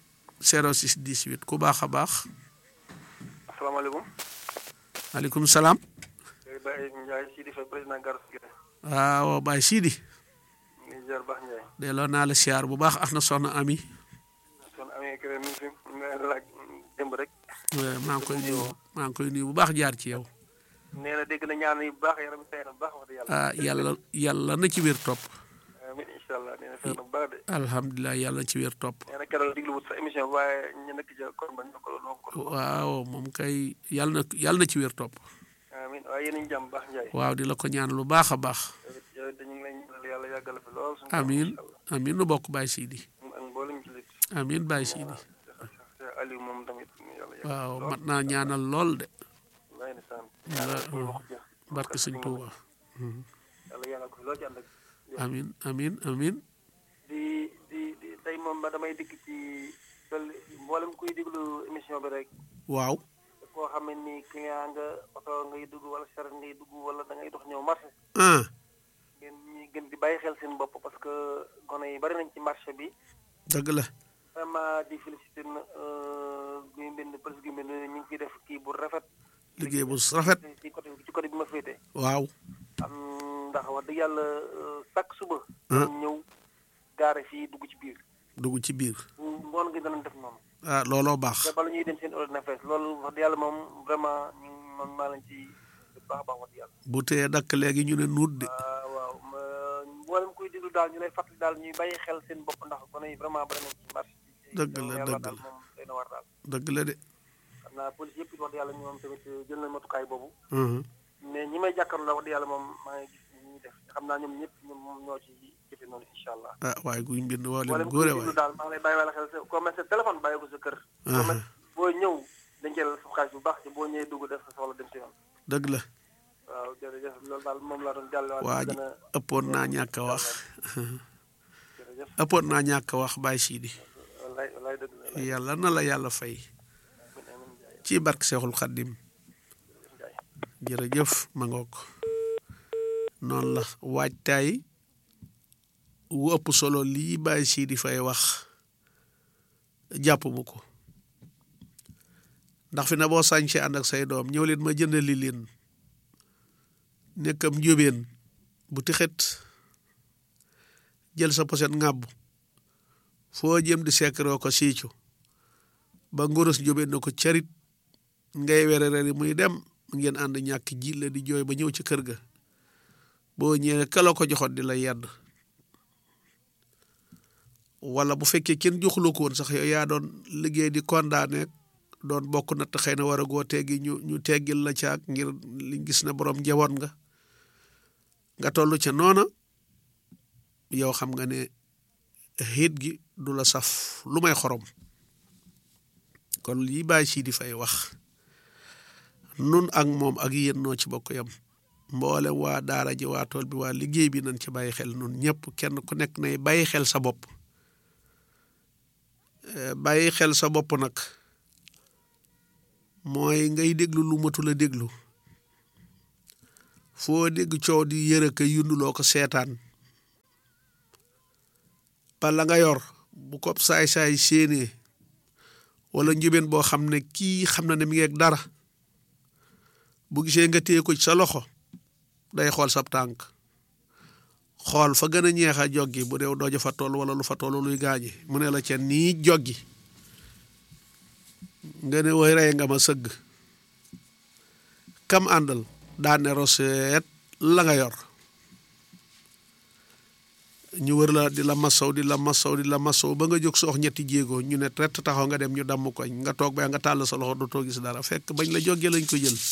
06 18 ku baax a baax asalaamaaleykum. maaleykum salaam. Baye Ndiaye Sidi Faye président Garou Guèye. waaw Baye Sidi. ñu ngi ziar baax Ndiaye. delloo naa la siyaar bu baax ak na soxna Ami. son amee kër mi ngi fi mu ngi laaj démb rek. maa ngi koy nuyu maa ngi koy nuyu bu baax jaar ci yow. nee na dégg na ñaan yi bu baax yaram yi tey na bu baax wax dëgg yàlla. ah yàlla yàlla na ci wér topp. amiin incha allah nee na fexe na bu baax de. alhamdulilah yàlla na ci wér topp. nee na keroog diglu wut sa émission waaye ñu nekk ca kon ba ñoo ko ñoo ko. waaw moom kay yàlla na yàlla na ci wér topp. amiin waaye yéen a ngi jàmm baax Ndiaye. waaw di la ko ñaan lu baax a baax. yow it dañu ngi lay ñaanal yàlla yàggal fi lool. suñu amiin amiin nu bokk Baye Sidi. ak mboolem jullit. amiin Baye Sidi. Cheikh Aliou moom tamit yàlla yàggal waaw fi lool. mat naa ñaanal lool de. wallaay ndeysaan. yàlla yàlla wax jeex. barke sëñ Tuuba. yàlla yàggal ko fi lool ci ànd ak amiin amiin amiin. di di di tey moom ba damay dikk ci sol mboolem kuy déglu émission bi rek waaw. koo xam ne ni client nga oto ngay dugg wala charrette ngay dugg wala da ngay dox ñëw marché ah ngeen ñuy gën di bàyyi xel seen bopp parce que gone yi bari nañ ci marché bi dëgg la. vraiment di féliciter na guy mbind police guy mbind ñu ngi ciy def kii bu rafet liggéey bu rafet. ci côté ci côté bi ma féete waaw. am ndax wax dëgg yàlla chaque suba Ah. dañ ñëw gaare fii dugg ci biir dugg ci biir. ngoon gi danañ def noonu ah looloo baax. te bala ñuy dem seen ordre na fees loolu wax dëgg yàlla moom vraiment ñu man maa lañ ci bu baax a baax wax dëgg yàlla bu tee dakk léegi ñu ne nuut de. waaw waaw ma mboolem kuy déglu daal ñu lay fàttali daal ñuy bàyyi xel seen bopp ndax gone yi vraiment bari nañ ci marché bi Dëgg la, yàlla dëgg daal la. moom day na war daal dëgg la de. xam naa police yëpp it wax dëgg yàlla ñoom tamit jël nañ matukaay boobu Mhm. mais ñi may jàkkaarloo la wax dëgg yàlla moom maa ngi gis ñi ñuy def xam naa ñoom ñëpp ñoom moom ñoo ci jëfe noonu incha allah ah waaye guy mbind woo leen mboolem kuy góore déglu waay. daal maa ngi lay bàyyi wala xel sa comme sa téléphone bàyyi ko sa kër comme boo ñëw dañ jël sa xaalis bu baax ci boo ñëwee dugg def sa soxla dem si yoon dëgg la. waaw jërëjëf loolu daal moom laa doon jàll waa ji ëppoon naa ñàkk a wax. jërëjëf ëppoon naa ñàkk a wax Baye Sidi. wallaay wallaay dëgg la wallaay yàlla na la yàlla fay. amiin amiin Ndiaye ci barke Seexul Xaddim. Ndiaye jërëjëf ma ngoog noonu la waajtaay wu ëpp solo lii Baye Sidi fay wax jàpp mu ko ndax fi na boo sañse ànd ak say doom ñëw leen ma jëndali leen nekkam njóbeen bu tixet jël sa poset ŋàbb foo jëm di sekkaroo ko siicu ba ngurus njóbeen na ko carit ngay were reri muy dem ngeen ànd ñàkk ji la di jooy ba ñëw ci kër ga boo ñëwee kala ko joxoon di la yedd wala bu fekkee kenn joxuloo ko woon sax yow yaa doon liggéey di condamné doon bokk natt xëy na war a goo teggi ñu ñu teggil la caag ngir liñ gis ne borom njaboot nga nga toll ca noona yow xam nga ne xiit gi du la saf lu may xorom kon lii bàyyi sii di fay wax nun ak moom ak yéen noo ci bokk yam mboolem waa daara ji waa tool bi waa liggéey bi nañ ci bàyyi xel nun ñëpp kenn ku nekk nay bàyyi xel sa bopp bàyyi xel sa bopp nag mooy ngay déglu lu matul a déglu foo dégg coow di yëre ka yunduloo ko seetaan ba la nga yor bu ko saay-saay séenee wala njëbeen boo xam ne kii xam na ne mi ngi ak dara bu gisee nga téye ko ci sa loxo day xool sab tànk xool fa gën a ñeex a joggi bu deew dooja fa toll wala lu fa toll luy gaañi mu ne la ca nii joggi nga ne woy rey nga ma sëgg kam àndal daane roseet la nga yor ñu wër la di la masaw di la masaw di la masaw ba nga jóg soox ñetti jéego ñu ne tret taxaw nga dem ñu damm koñ nga toog ba nga tàll sa loxo dootoo gis dara fekk bañ la jógee lañ ko jël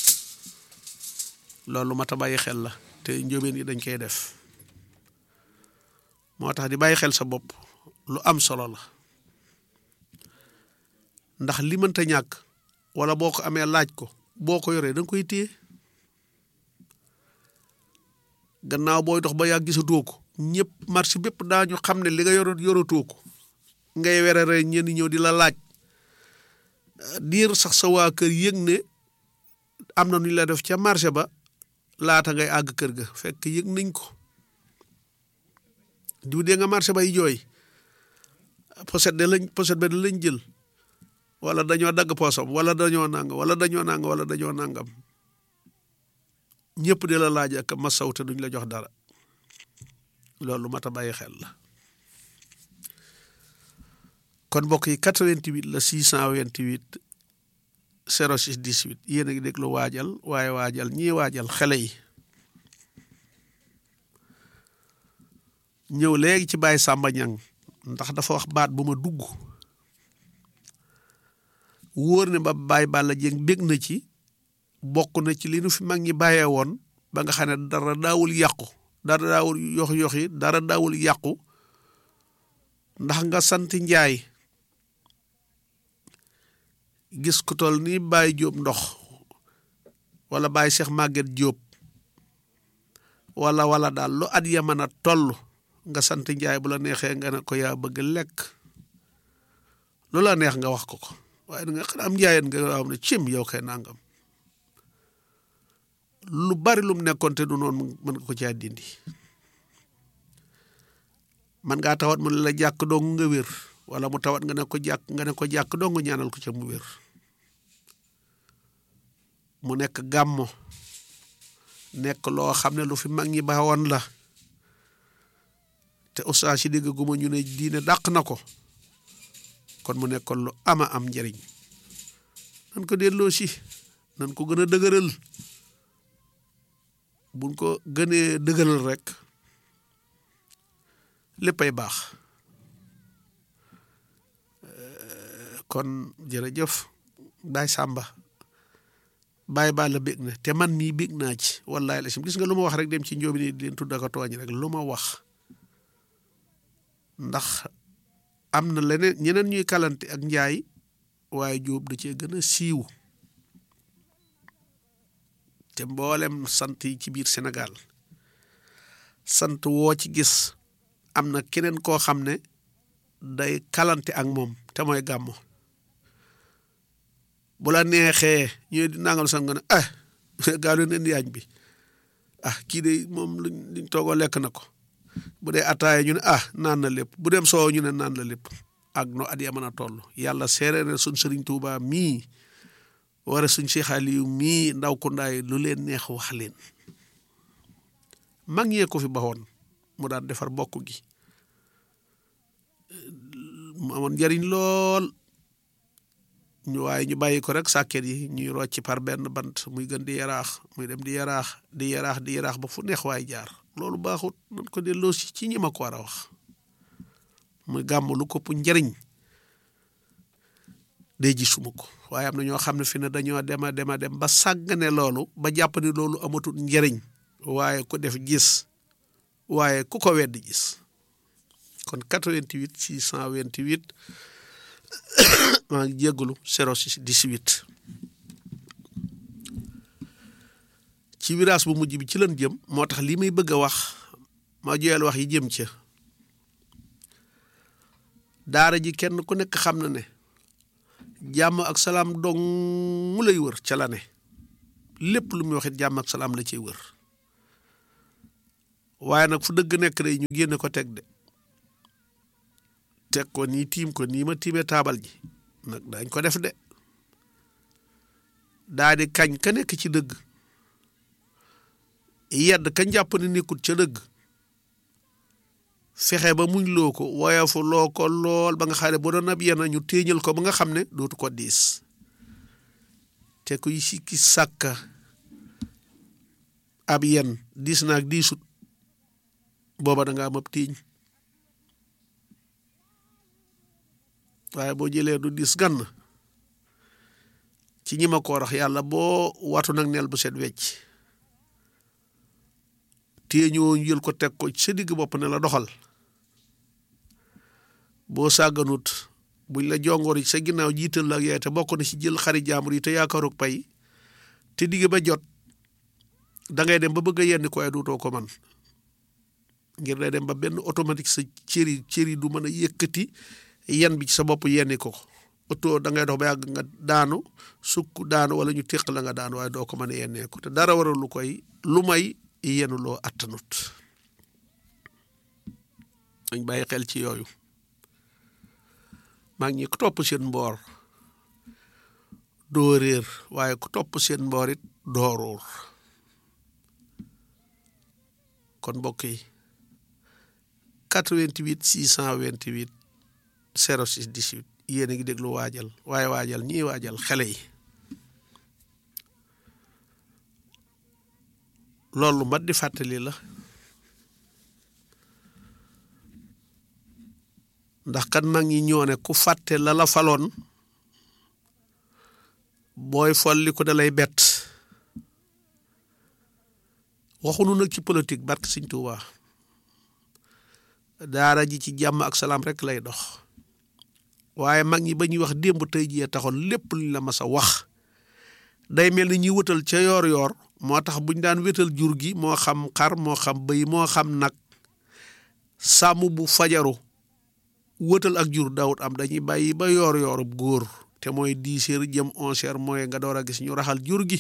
loolu mat a bàyyi xel la te njóobeen yi dañ koy def moo tax di bàyyi xel sa bopp lu am solo la ndax li mënta ñàkk wala boo ko amee laaj ko boo ko yoree da nga koy téye gannaaw booy dox ba yàgg gisatoo ko ñëpp marché bépp daañu xam ne li nga yoro yoratoo ko ngay werere ñenn ñëw di la laaj diir sax sa waa kër yëg ne am na nu ñu la def ca marché ba laata ngay àgg kër ga fekk yëg nañ ko diw dee nga marché bay jooy poset de lañ poset ba de lañ jël wala dañoo dagg poosam wala dañoo nang wala dañoo nang wala dañoo nangam ñëpp di la laaj ak masaw te duñ la jox dara loolu mat a bàyyi xel la kon mbokk yi 88 la 628 06 18 yéen a ngi déglu waajal waaye waajal ñii waajal xale yi ñëw léegi ci Baye Samba Ñang ndax dafa wax baat bu ma dugg wóor ne ba Baye Balla Dieng bég na ci bokk na ci li nu fi mag ñi bàyyee woon ba nga xam ne dara daawul yàqu dara daawul yox yoxi dara daawul yàqu ndax nga sant njaay gis ku toll ni Baye Jóob ndox wala Baye Cheikh Maguette Jóob wala wala daal lu at ya mën a toll nga sant njaay bu la neexee nga ne ko yaa bëgg lekk lu la neex nga wax ko ko waaye da nga xam am njaayeen nga am ne cim yow kay nangam lu bari lum nekkoon te du noonu mën nga ko caa dindi man ngaa tawat mu ne la jàkk dong nga wér wala mu tawat nga ne ko jàkk nga ne ko jàkk dong ñaanal ko ca mu wér mu nekk gàmmo nekk loo xam ne lu fi mag ñi baawoon la te ustaas yi dégg guma ñu ne diine dàq na ko kon mu nekkoon lu ama am njëriñ nan ko delloo si nan ko gën a dëgëral buñ ko gënee dëgëral rek léppay baax kon jërëjëf Baye Samba Baye Balla bég na te man mii bég naa ci wallahi la sim gis nga lu ma wax rek dem ci njóobi ni di leen tudd ak tooñ rek lu ma wax ndax am na leneen ñeneen ñuy kalante ak njaay waaye jóob da cee gën a siiw te mboolem sant yi ci biir Sénégal sant woo ci gis am na keneen koo xam ne day kalante ak moom te mooy gàmmo bu la neexee ñu di nangal sax nga ne ah gaa leen indi añ bi ah kii de moom luñ luñ toogoo lekk na ko bu dee ataaya ñu ne ah naan na lépp bu dem soow ñu ne naan la lépp ak no at ya mën a toll yàlla seere na suñ sëriñ Tuuba mii wara suñ Cheikh Aliou mii ndaw ku ndaay lu leen neex wax leen mag ñee ko fi baxoon mu daan defar bokk gi mu amoon njariñ lool ñu waaye ñu bàyyi ko rek sàkket yi ñuy rocci par benn bant muy gën di yaraax muy dem di yaraax di yaraax di yaraax ba fu neex waay jaar loolu baaxut nañ ko delloo si ci ñi ma ko war a wax muy gàmm lu kopp njariñ day gisuma ko waaye am na ñoo xam ne fi ne dañoo dema dema dem ba sàggane loolu ba jàpp ne loolu amatul njariñ waaye ku def gis waaye ku ko weddi gis kon 88 628 maa ngi jéggalu 06 18 ci virage bu mujj bi ci lan jëm moo tax lii may bëgg a wax ma joyal wax yi jëm ca daara ji kenn ku nekk xam na ne jàmm ak salaam dong mu lay wër ca la ne lépp lu muy waxit jàmm ak salaam la ciy wër waaye nag fu dëgg nekk day ñu génne ko teg de teg ko nii tiim ko nii ma tiimee taabal ji nag dañ ko def de daa di kañ ka nekk ci dëgg yedd ka jàpp ne nekkut ca dëgg fexe ba muñ loo ko woyofu loo ko lool ba nga xam ne bu doon ab yenn ñu téeñal ko ba nga xam ne dootu ko diis te kuy sikki sàkka ab yenn diis naag diisut booba da nga am ab tiiñ waaye boo jëlee du diis gann ci ñi ma ko rax yàlla boo watu nag neel bu set wecc téeñoo ñu jël ko teg ko sa digg bopp ne la doxal boo sàgganut buñ la jongoor sa ginnaaw jiital la ak yaay te bokk na ci jël xari jaambur yi te yaakaarug pay te digg ba jot da ngay dem ba bëgg a yenn ko ay duutoo ko man ngir day dem ba benn automatique sa cëri cëri du mën a yëkkati yen bi ci sa bopp yenni ko oto da ngay dox ba yàgg nga daanu sukk daanu wala ñu téq la nga daanu waaye doo ko mën a yennee ko te dara waral lu koy lu may yenu loo attanut dañ bàyyi xel ci yooyu maa ngi ku topp seen mboor doo réer waaye ku topp seen mboor it doo ruur kon mbokk yi 88 628 06 18 yéen a ngi déglu waajal waaye waajal ñii waajal xale yi loolu mat di fàttali la ndax kan mag ñi ñoo ne ku fàtte la la faloon booy folli ko da lay bett waxunu nag ci politique barke Sëñ Tuubaa daara ji ci jàmm ak salaam rek lay dox waaye mag ñi ba ñuy wax démb tey jii taxoon lépp luñ la mas a wax day mel ni ñuy wëtal ca yoor-yoor moo tax buñ daan wétal jur gi moo xam xar moo xam bëy moo xam nag sàmm bu fajaru wëtal ak jur daawut am dañuy bàyyi ba yoor-yoorub góor te mooy dix heures jëm onze heures mooy nga door a gis ñu raxal jur gi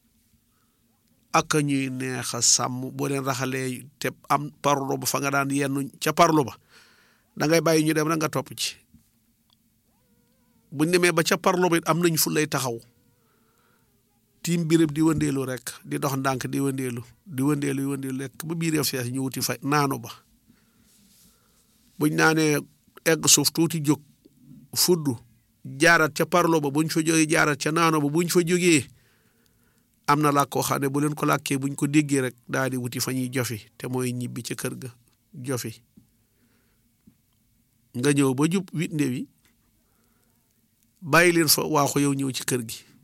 ak ñuy neex a sàmm boo leen raxalee te am parlo ba fa nga daan yenn ca parlo ba da ngay bàyyi ñu dem rek nga topp ci buñ demee ba ca parlo ba it am nañ fu lay taxaw tiim birëb di wëndeelu rek di dox ndànk di wëndeelu di wëndeelu di wëndeelu rek ba biir fees ñu wuti fa naanu ba buñ naanee egg suuf tuuti jóg fudd jaarat ca parlo ba buñ fa jógee jaarat ca naano ba buñ fa jógee am na làkk koo xam ne bu leen ko làkkee buñ ko déggee rek daal di wuti fa ñuy jofi te mooy ñibbi ca kër ga jofi nga ñëw ba jub wit nde wi bàyyi leen fa waaxu yow ñëw ci kër gi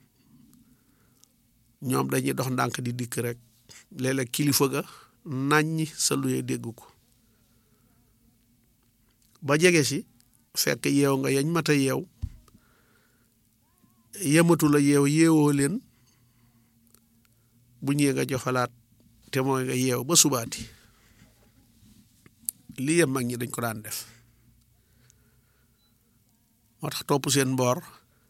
ñoom dañuy dox ndànk di dikk rek léeg-léeg kilifa ga naññi sa luyee dégg ko ba jege si fekk yeew nga yañ mata yeew yematu la yeew yeewoo leen bu ñëwee nga joxalaat te mooy nga yeew ba subaati lii yem mag ñi dañ ko daan def moo tax topp seen mboor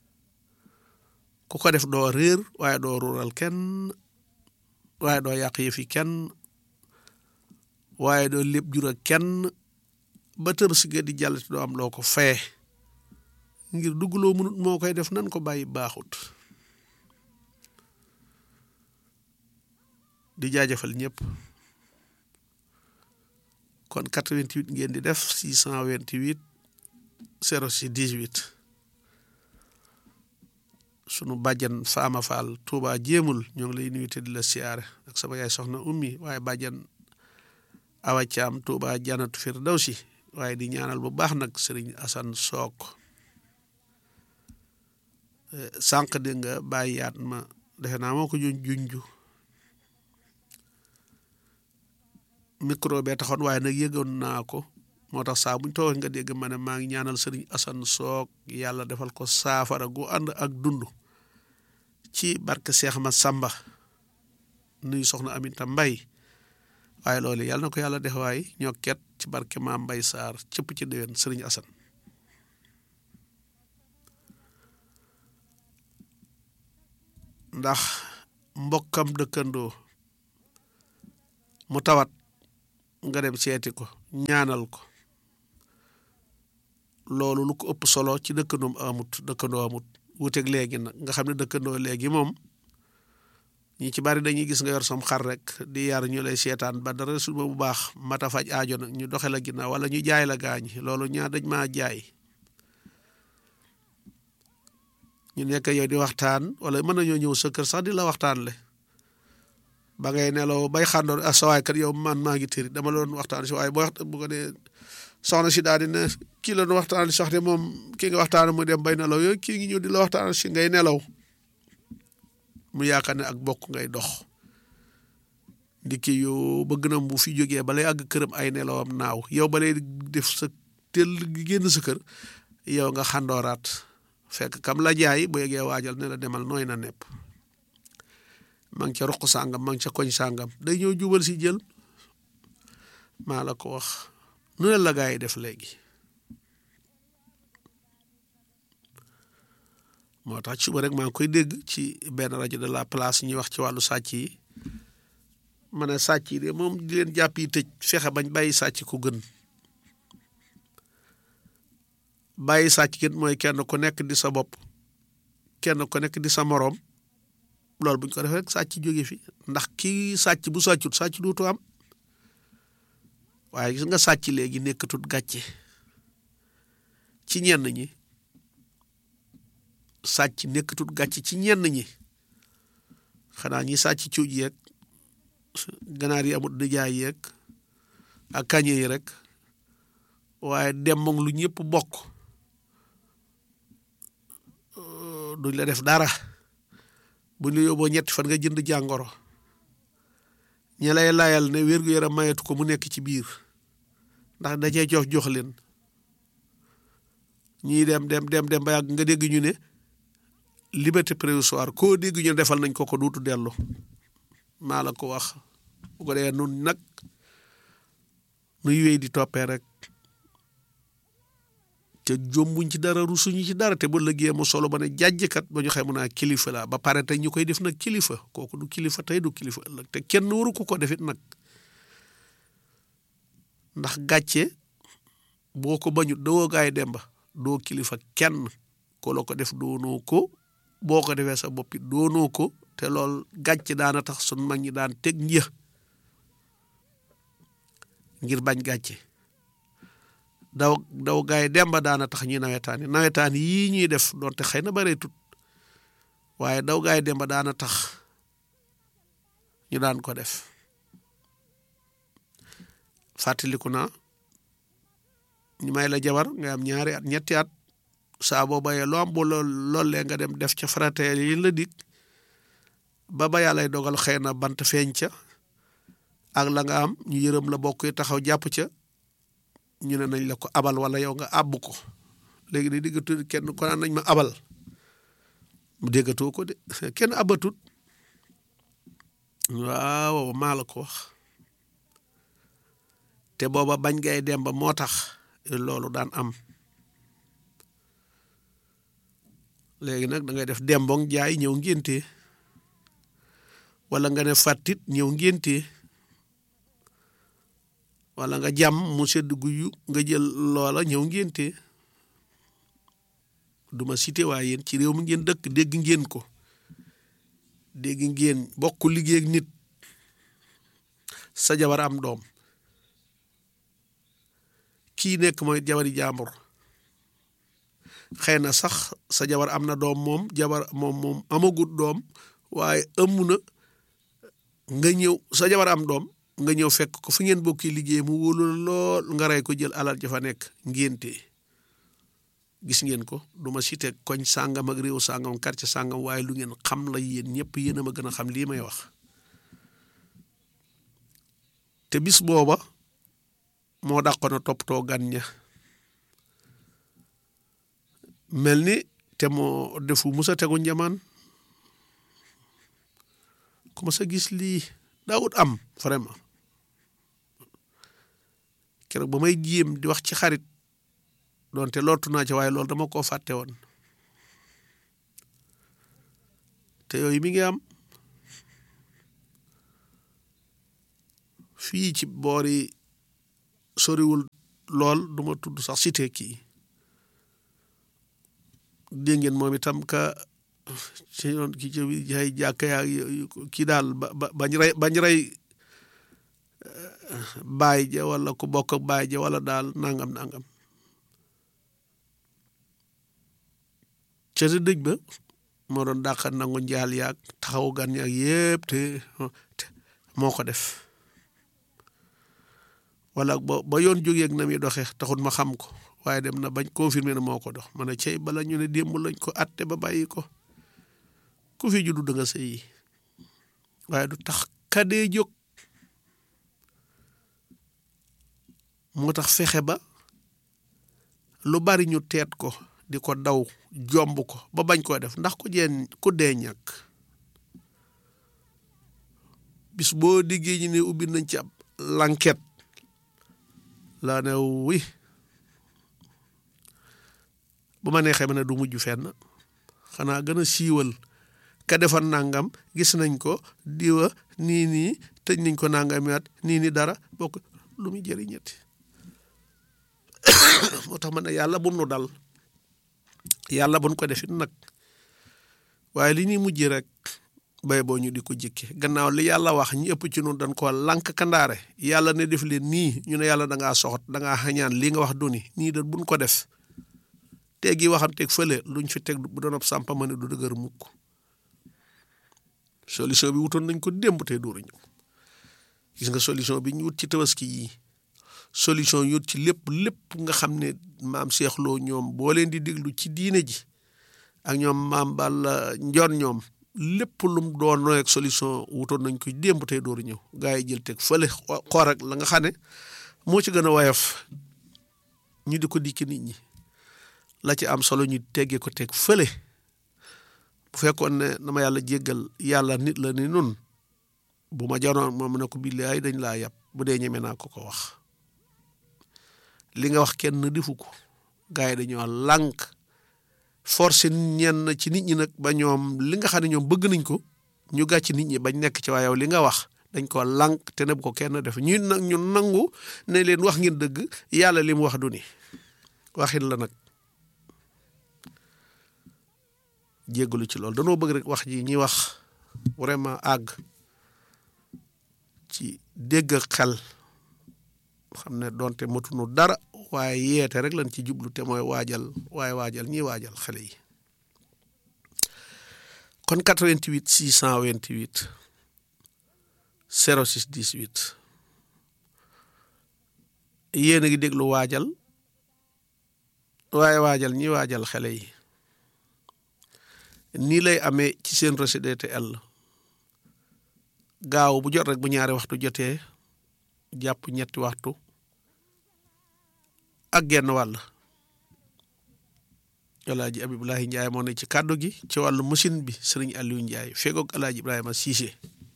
ku ko def doo réer waaye doo ruural kenn waaye doo yàq yëfi kenn waaye doo lépp jura kenn ba tër si nga di jàll te doo am loo ko fee ngir dugg loo mënut moo koy def nan ko bàyyi baaxut di jaajëfal ñëpp kon 88 ngeen di def 628 06 18 sunu bàjjan Faama Fall Touba jéemul ñoo ngi lay nuyu te di la siyaare ak sama yaay soxna ummi waaye bàjjan Awa Caam Touba Janatu Firdawsi waaye di ñaanal bu baax nag Sëriñ Asan Sook sànq di nga bàyyi yaat ma defe naa moo ko juñ junju micro bee taxoon waaye nag yëgoon naa ko moo tax saa buñ toogee nga dégg ma ne maa ngi ñaanal sëriñ Asan Soog yàlla defal ko saafara gu ànd ak dund ci barke Seex ma Samba nuy soxna Aminta Mbay waaye loolu yàlla na ko yàlla def waay ñoo ket ci barke maam Mbay Saar cëpp ci déwén sëriñ Asan ndax mbokkam dëkkandoo mu tawat nga dem seeti ko ñaanal ko loolu lu ko ëpp solo ci dëkkandoom amut dëkkandoo amut wuteeg léegi nag nga xam ne dëkkandoo léegi moom ñi ci bari dañuy gis nga yor sam xar rek di yar ñu lay seetaan ba dara su bu baax mata faj aajo nag ñu doxe la ginnaaw wala ñu jaay la gaañ loolu ñaar dañ maa jaay ñu nekk yow di waxtaan wala mën nañoo ñëw sa kër sax di la waxtaan le ba ngay nelaw bay xàndoor ah sawaay kat yow man maa ngi tëri dama la doon waxtaan si waaye boo wax bu ko dee soxna si daal di ne kii la doon waxtaan sax de moom kii nga waxtaan mu dem bay nelaw yooyu kii ngi ñëw di la waxtaan si ngay nelaw mu yaakaar ne ak bokk ngay dox ndikki yow bëgg na bu fi jógee balay àgg këram ay nelawam naaw yow balay def sa tel gi génn sa kër yow nga xàndooraat fekk kam la jaay bu yeggee waajal ne la demal nooy na nepp ma ngi ca ruq sàngam ma ngi ca koñ sàngam day ñëw jubal si jël maa la ko wax nu ne la gaa yi def léegi moo tax suba rek maa ngi koy dégg ci benn rajo de la place ñuy wax ci wàllu sàcc yi ma ne sàcc yi de moom di leen jàpp yi tëj fexe bañ bàyyi sàcc ku gën bàyyi sàcc gën mooy kenn ku nekk di sa bopp kenn ku nekk di sa moroom loolu buñ ko defee rek sàcc jóge fi ndax kii sàcc bu sàccut sàcc duutu am waaye gis nga sàcc léegi nekkatut gàcce ci ñenn ñi sàcc nekkatut gàcce ci ñenn ñi xanaa ñi sàcc cuuj yeeg ganaar yi amut nijaay yeeg ak kañe yi rek waaye dem moom lu ñëpp bokk duñ la def dara buñ la yóbboo ñetti fan nga jënd jàngoro ña lay layal ne wér-gu-yaram mayetu ko mu nekk ci biir ndax da cee jox jox leen ñii dem dem dem dem ba yàgg nga dégg ñu ne liberté provisoire koo dégg ñu defal nañ ko ko duutu dellu maa la ko wax bu ko dee nun nag nuy wéy di toppee rek te jombuñ ci dara rusuñu ci dara te bu lëggee mu solo ba ne jàjjkat ba ñu xamu naa kilifa la ba pare tey ñu koy def nag kilifa kooku du kilifa tey du kilifa ëllëg te kenn waru ko ko defit nag ndax gàcce boo ko bañut dawoo gaay demba doo kilifa kenn ko la ko def doonoo ko boo ko defee sa boppi doonoo ko te lool gàcce daana tax sun mag ñi daan teg një ngir bañ gàcce daw daw gaay demba daana tax ñuy nawetaan yi nawetaan yii ñuy def doonte xëy na bare tut waaye daw gaay demba daana tax ñu daan ko def fàttaliku naa ñu may la jabar nga am ñaari at ñetti at saa boo bayee loo am bu lool loolee nga dem def ca farateel yi la dig ba ba yàllay dogal xëy na bant feeñ ca ak la nga am ñu yërëm la bokk yi taxaw jàpp ca ñu ne nañ la ko abal wala yow nga àbb ko léegi di diggatu kenn ko naan nañ ma abal mu déggatoo ko de kenn abatut waaw maa la ko wax te booba bañ ngay dem ba moo tax loolu daan am léegi nag da ngay def dembong jaay ñëw ngénte wala nga ne fàttit ñëw ngénte wala nga jàmm mu sedd guyu nga jël loola ñëw ngénte duma cité waaye yéen ci réew mi ngeen dëkk dégg ngeen ko dégg ngeen bokk liggéey ak nit sa jabar am doom kii nekk mooy jabari jàmbur xëy na sax sa jabar am na doom moom jabar moom moom amagut doom waaye ëmm na nga ñëw sa jabar am doom nga ñëw fekk ko fi ngeen bokki liggéey mu wóolu lool nga rey ko jël alal ja fa nekk ngénte gis ngeen ko du ma cité koñ sàngam ak réew sàngam quartier sàngam waaye lu ngeen xam la yéen ñëpp yéen a ma gën a xam lii may wax te bis booba moo dàqoon a toppatoo gan ña mel ni te moo defu musa tegu njamaan ku ma sa gis lii daawut am vraiment keroog ba may jéem di wax ci xarit doonte lootu naa ci waaye loolu dama koo fàtte woon te yooyu mi ngi am fii ci boori soriwul lool duma tudd sax cité kii dégg ngeen moom itam ka ci yoon ki ci ay jàkka yaa kii daal ba ba bañ rey bañ rey baay ja wala ku bokk ak baay ja wala daal nangam nangam ca dëj ba moo doon dàqa nangu njaal yaag taxawu gan yaag yépp te moo ko def wala ba ba yoon jógeeg na muy doxee taxut ma xam ko waaye dem na bañ confirmer na moo ko dox ma ne cey bala ñu ne démb lañ ko atte ba bàyyi ko ku fi juddu da nga sëyi waaye du tax kadee jóg moo tax fexe ba lu bari ñu teet ko di ko daw jomb ko ba bañ koo def ndax ku jeen ku dee ñàkk bis boo diggee ñu ne ubbi nañ ci ab l'enquête laa ne wi bu ma neexee ma ne du mujj fenn xanaa gën a siiwal ka defar nangam gis nañ ko diwa nii nii tëj nañ ko nangami at nii nii dara bokk lu muy jëriñati moo tax ma ne yàlla bu nu dal yàlla buñ ko defit nag waaye li ñuy mujj rek bay boo ñu di ko jëkke gannaaw li yàlla wax ñi ëpp ci noonu dañ ko lànk kandaare yàlla ne def leen nii ñu ne yàlla da ngaa soxot da ngaa xañaan li nga wax duni nii da buñ ko def teggi waxam teg fële luñ fi teg bu doon ab sàmpa ma ne du dëgër mukk solution bi wutoon nañ ko démb tey dooru ñëw gis nga solution bi ñu wut ci tabaski yi solution yut ci lépp lépp nga xam ne maam Cheikh Lo ñoom boo leen di déglu ci diine ji ak ñoom maam Balla Njoon ñoom lépp lum doon nooy ak solution wutoon nañ ko démb tey dooru ñëw gaa yi jël teg fële xoor ak la nga xam ne moo ci gën a woyof ñu di ko dikki nit ñi la ci am solo ñu teggee ko teg fële bu fekkoon ne dama yàlla jéggal yàlla nit la ni nun bu ma janoon moom ne ko billaay dañ laa yàpp bu dee ñeme naa ko ko wax li nga wax kenn defu ko gars yi dañoo lànk forcé ñenn ci nit ñi nag ba ñoom li nga xam ne ñoom bëgg nañ ko ñu gàcc nit ñi bañ nekk ci waa yow li nga wax dañ ko lànk te ne bu ko kenn def ñu nag ñu nangu ne leen wax ngeen dëgg yàlla li mu wax du ni waxin la nag jéggalu ci loolu danoo bëgg rek wax ji ñi wax vraiment àgg ci dégg xel xam ne doonte matunu dara waaye yeete rek lañ ci jublu te mooy waajal waaye waajal ñiy waajal xale yi kon 88 628 06 18 yéen a ngi déglu waajal waaye waajal ñiy waajal xale yi nii lay amee ci seen RCDTL gaaw bu jot rek bu ñaari waxtu jotee jàpp ñetti waxtu ak genn wàll alaaji Abibulahi Njaay moo ne ci kàddu gi ci wàllu machine bi sëriñ Aliou Njaay fegoog alaaji Ibrahima Cissé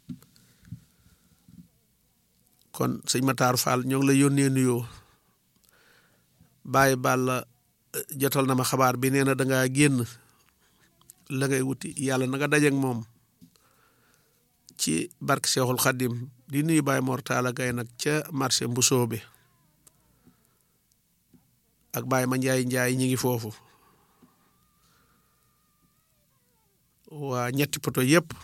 kon sëñ Matar Fall ñoo ngi la yónnee nuyoo bàyyi Balla jotal na ma xabaar bi nee na da ngaa génn la ngay wuti yàlla na nga dajeeg moom ci barke Seexul Xaddim di nuyu Baye Mortala Gay nag ca marché Mbusoo bi ak Baye ma Njaay Njaay ñi ngi foofu waa ñetti poto yëpp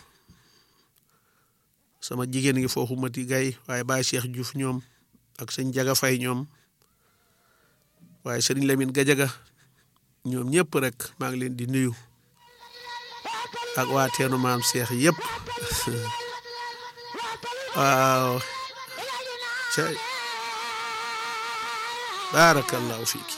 sama jigéen ngi foofu Mati Gay waaye Baye Cheikh Diouf ñoom ak sëñ Jaga Fay ñoom waaye sëriñ Lamine Gajaga ñoom ñëpp rek maa ngi leen di nuyu ak waa teenu maam Cheikh yëpp waaw cay baarakallahu fiiki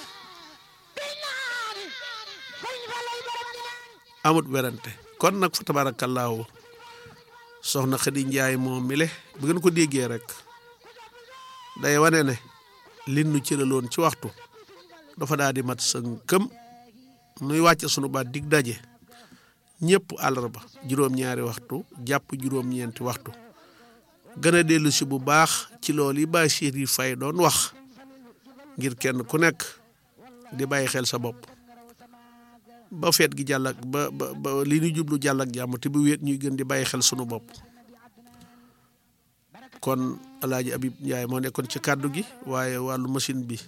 amut werante kon nag fa tabarakallahu soxna Xadi Njaay moom mi le bu ngeen ko déggee rek day wane ne lin nu cëraloon ci waxtu dafa daal di mat sënkëm nuy wàcce sunu baat dig daje ñëpp àllarba juróom-ñaari waxtu jàpp juróom-ñeenti waxtu gën a dellu si bu baax ci loolu yi Bachir yi fay doon wax ngir kenn ku nekk di bàyyi xel sa bopp ba feet gi jàll ak ba ba ba li ñu jublu jàll ak jàmm te bu wéet ñuy gën di bàyyi xel sunu bopp kon alaaji Abib Njaay moo nekkoon ci kàddu gi waaye wàllu machine bi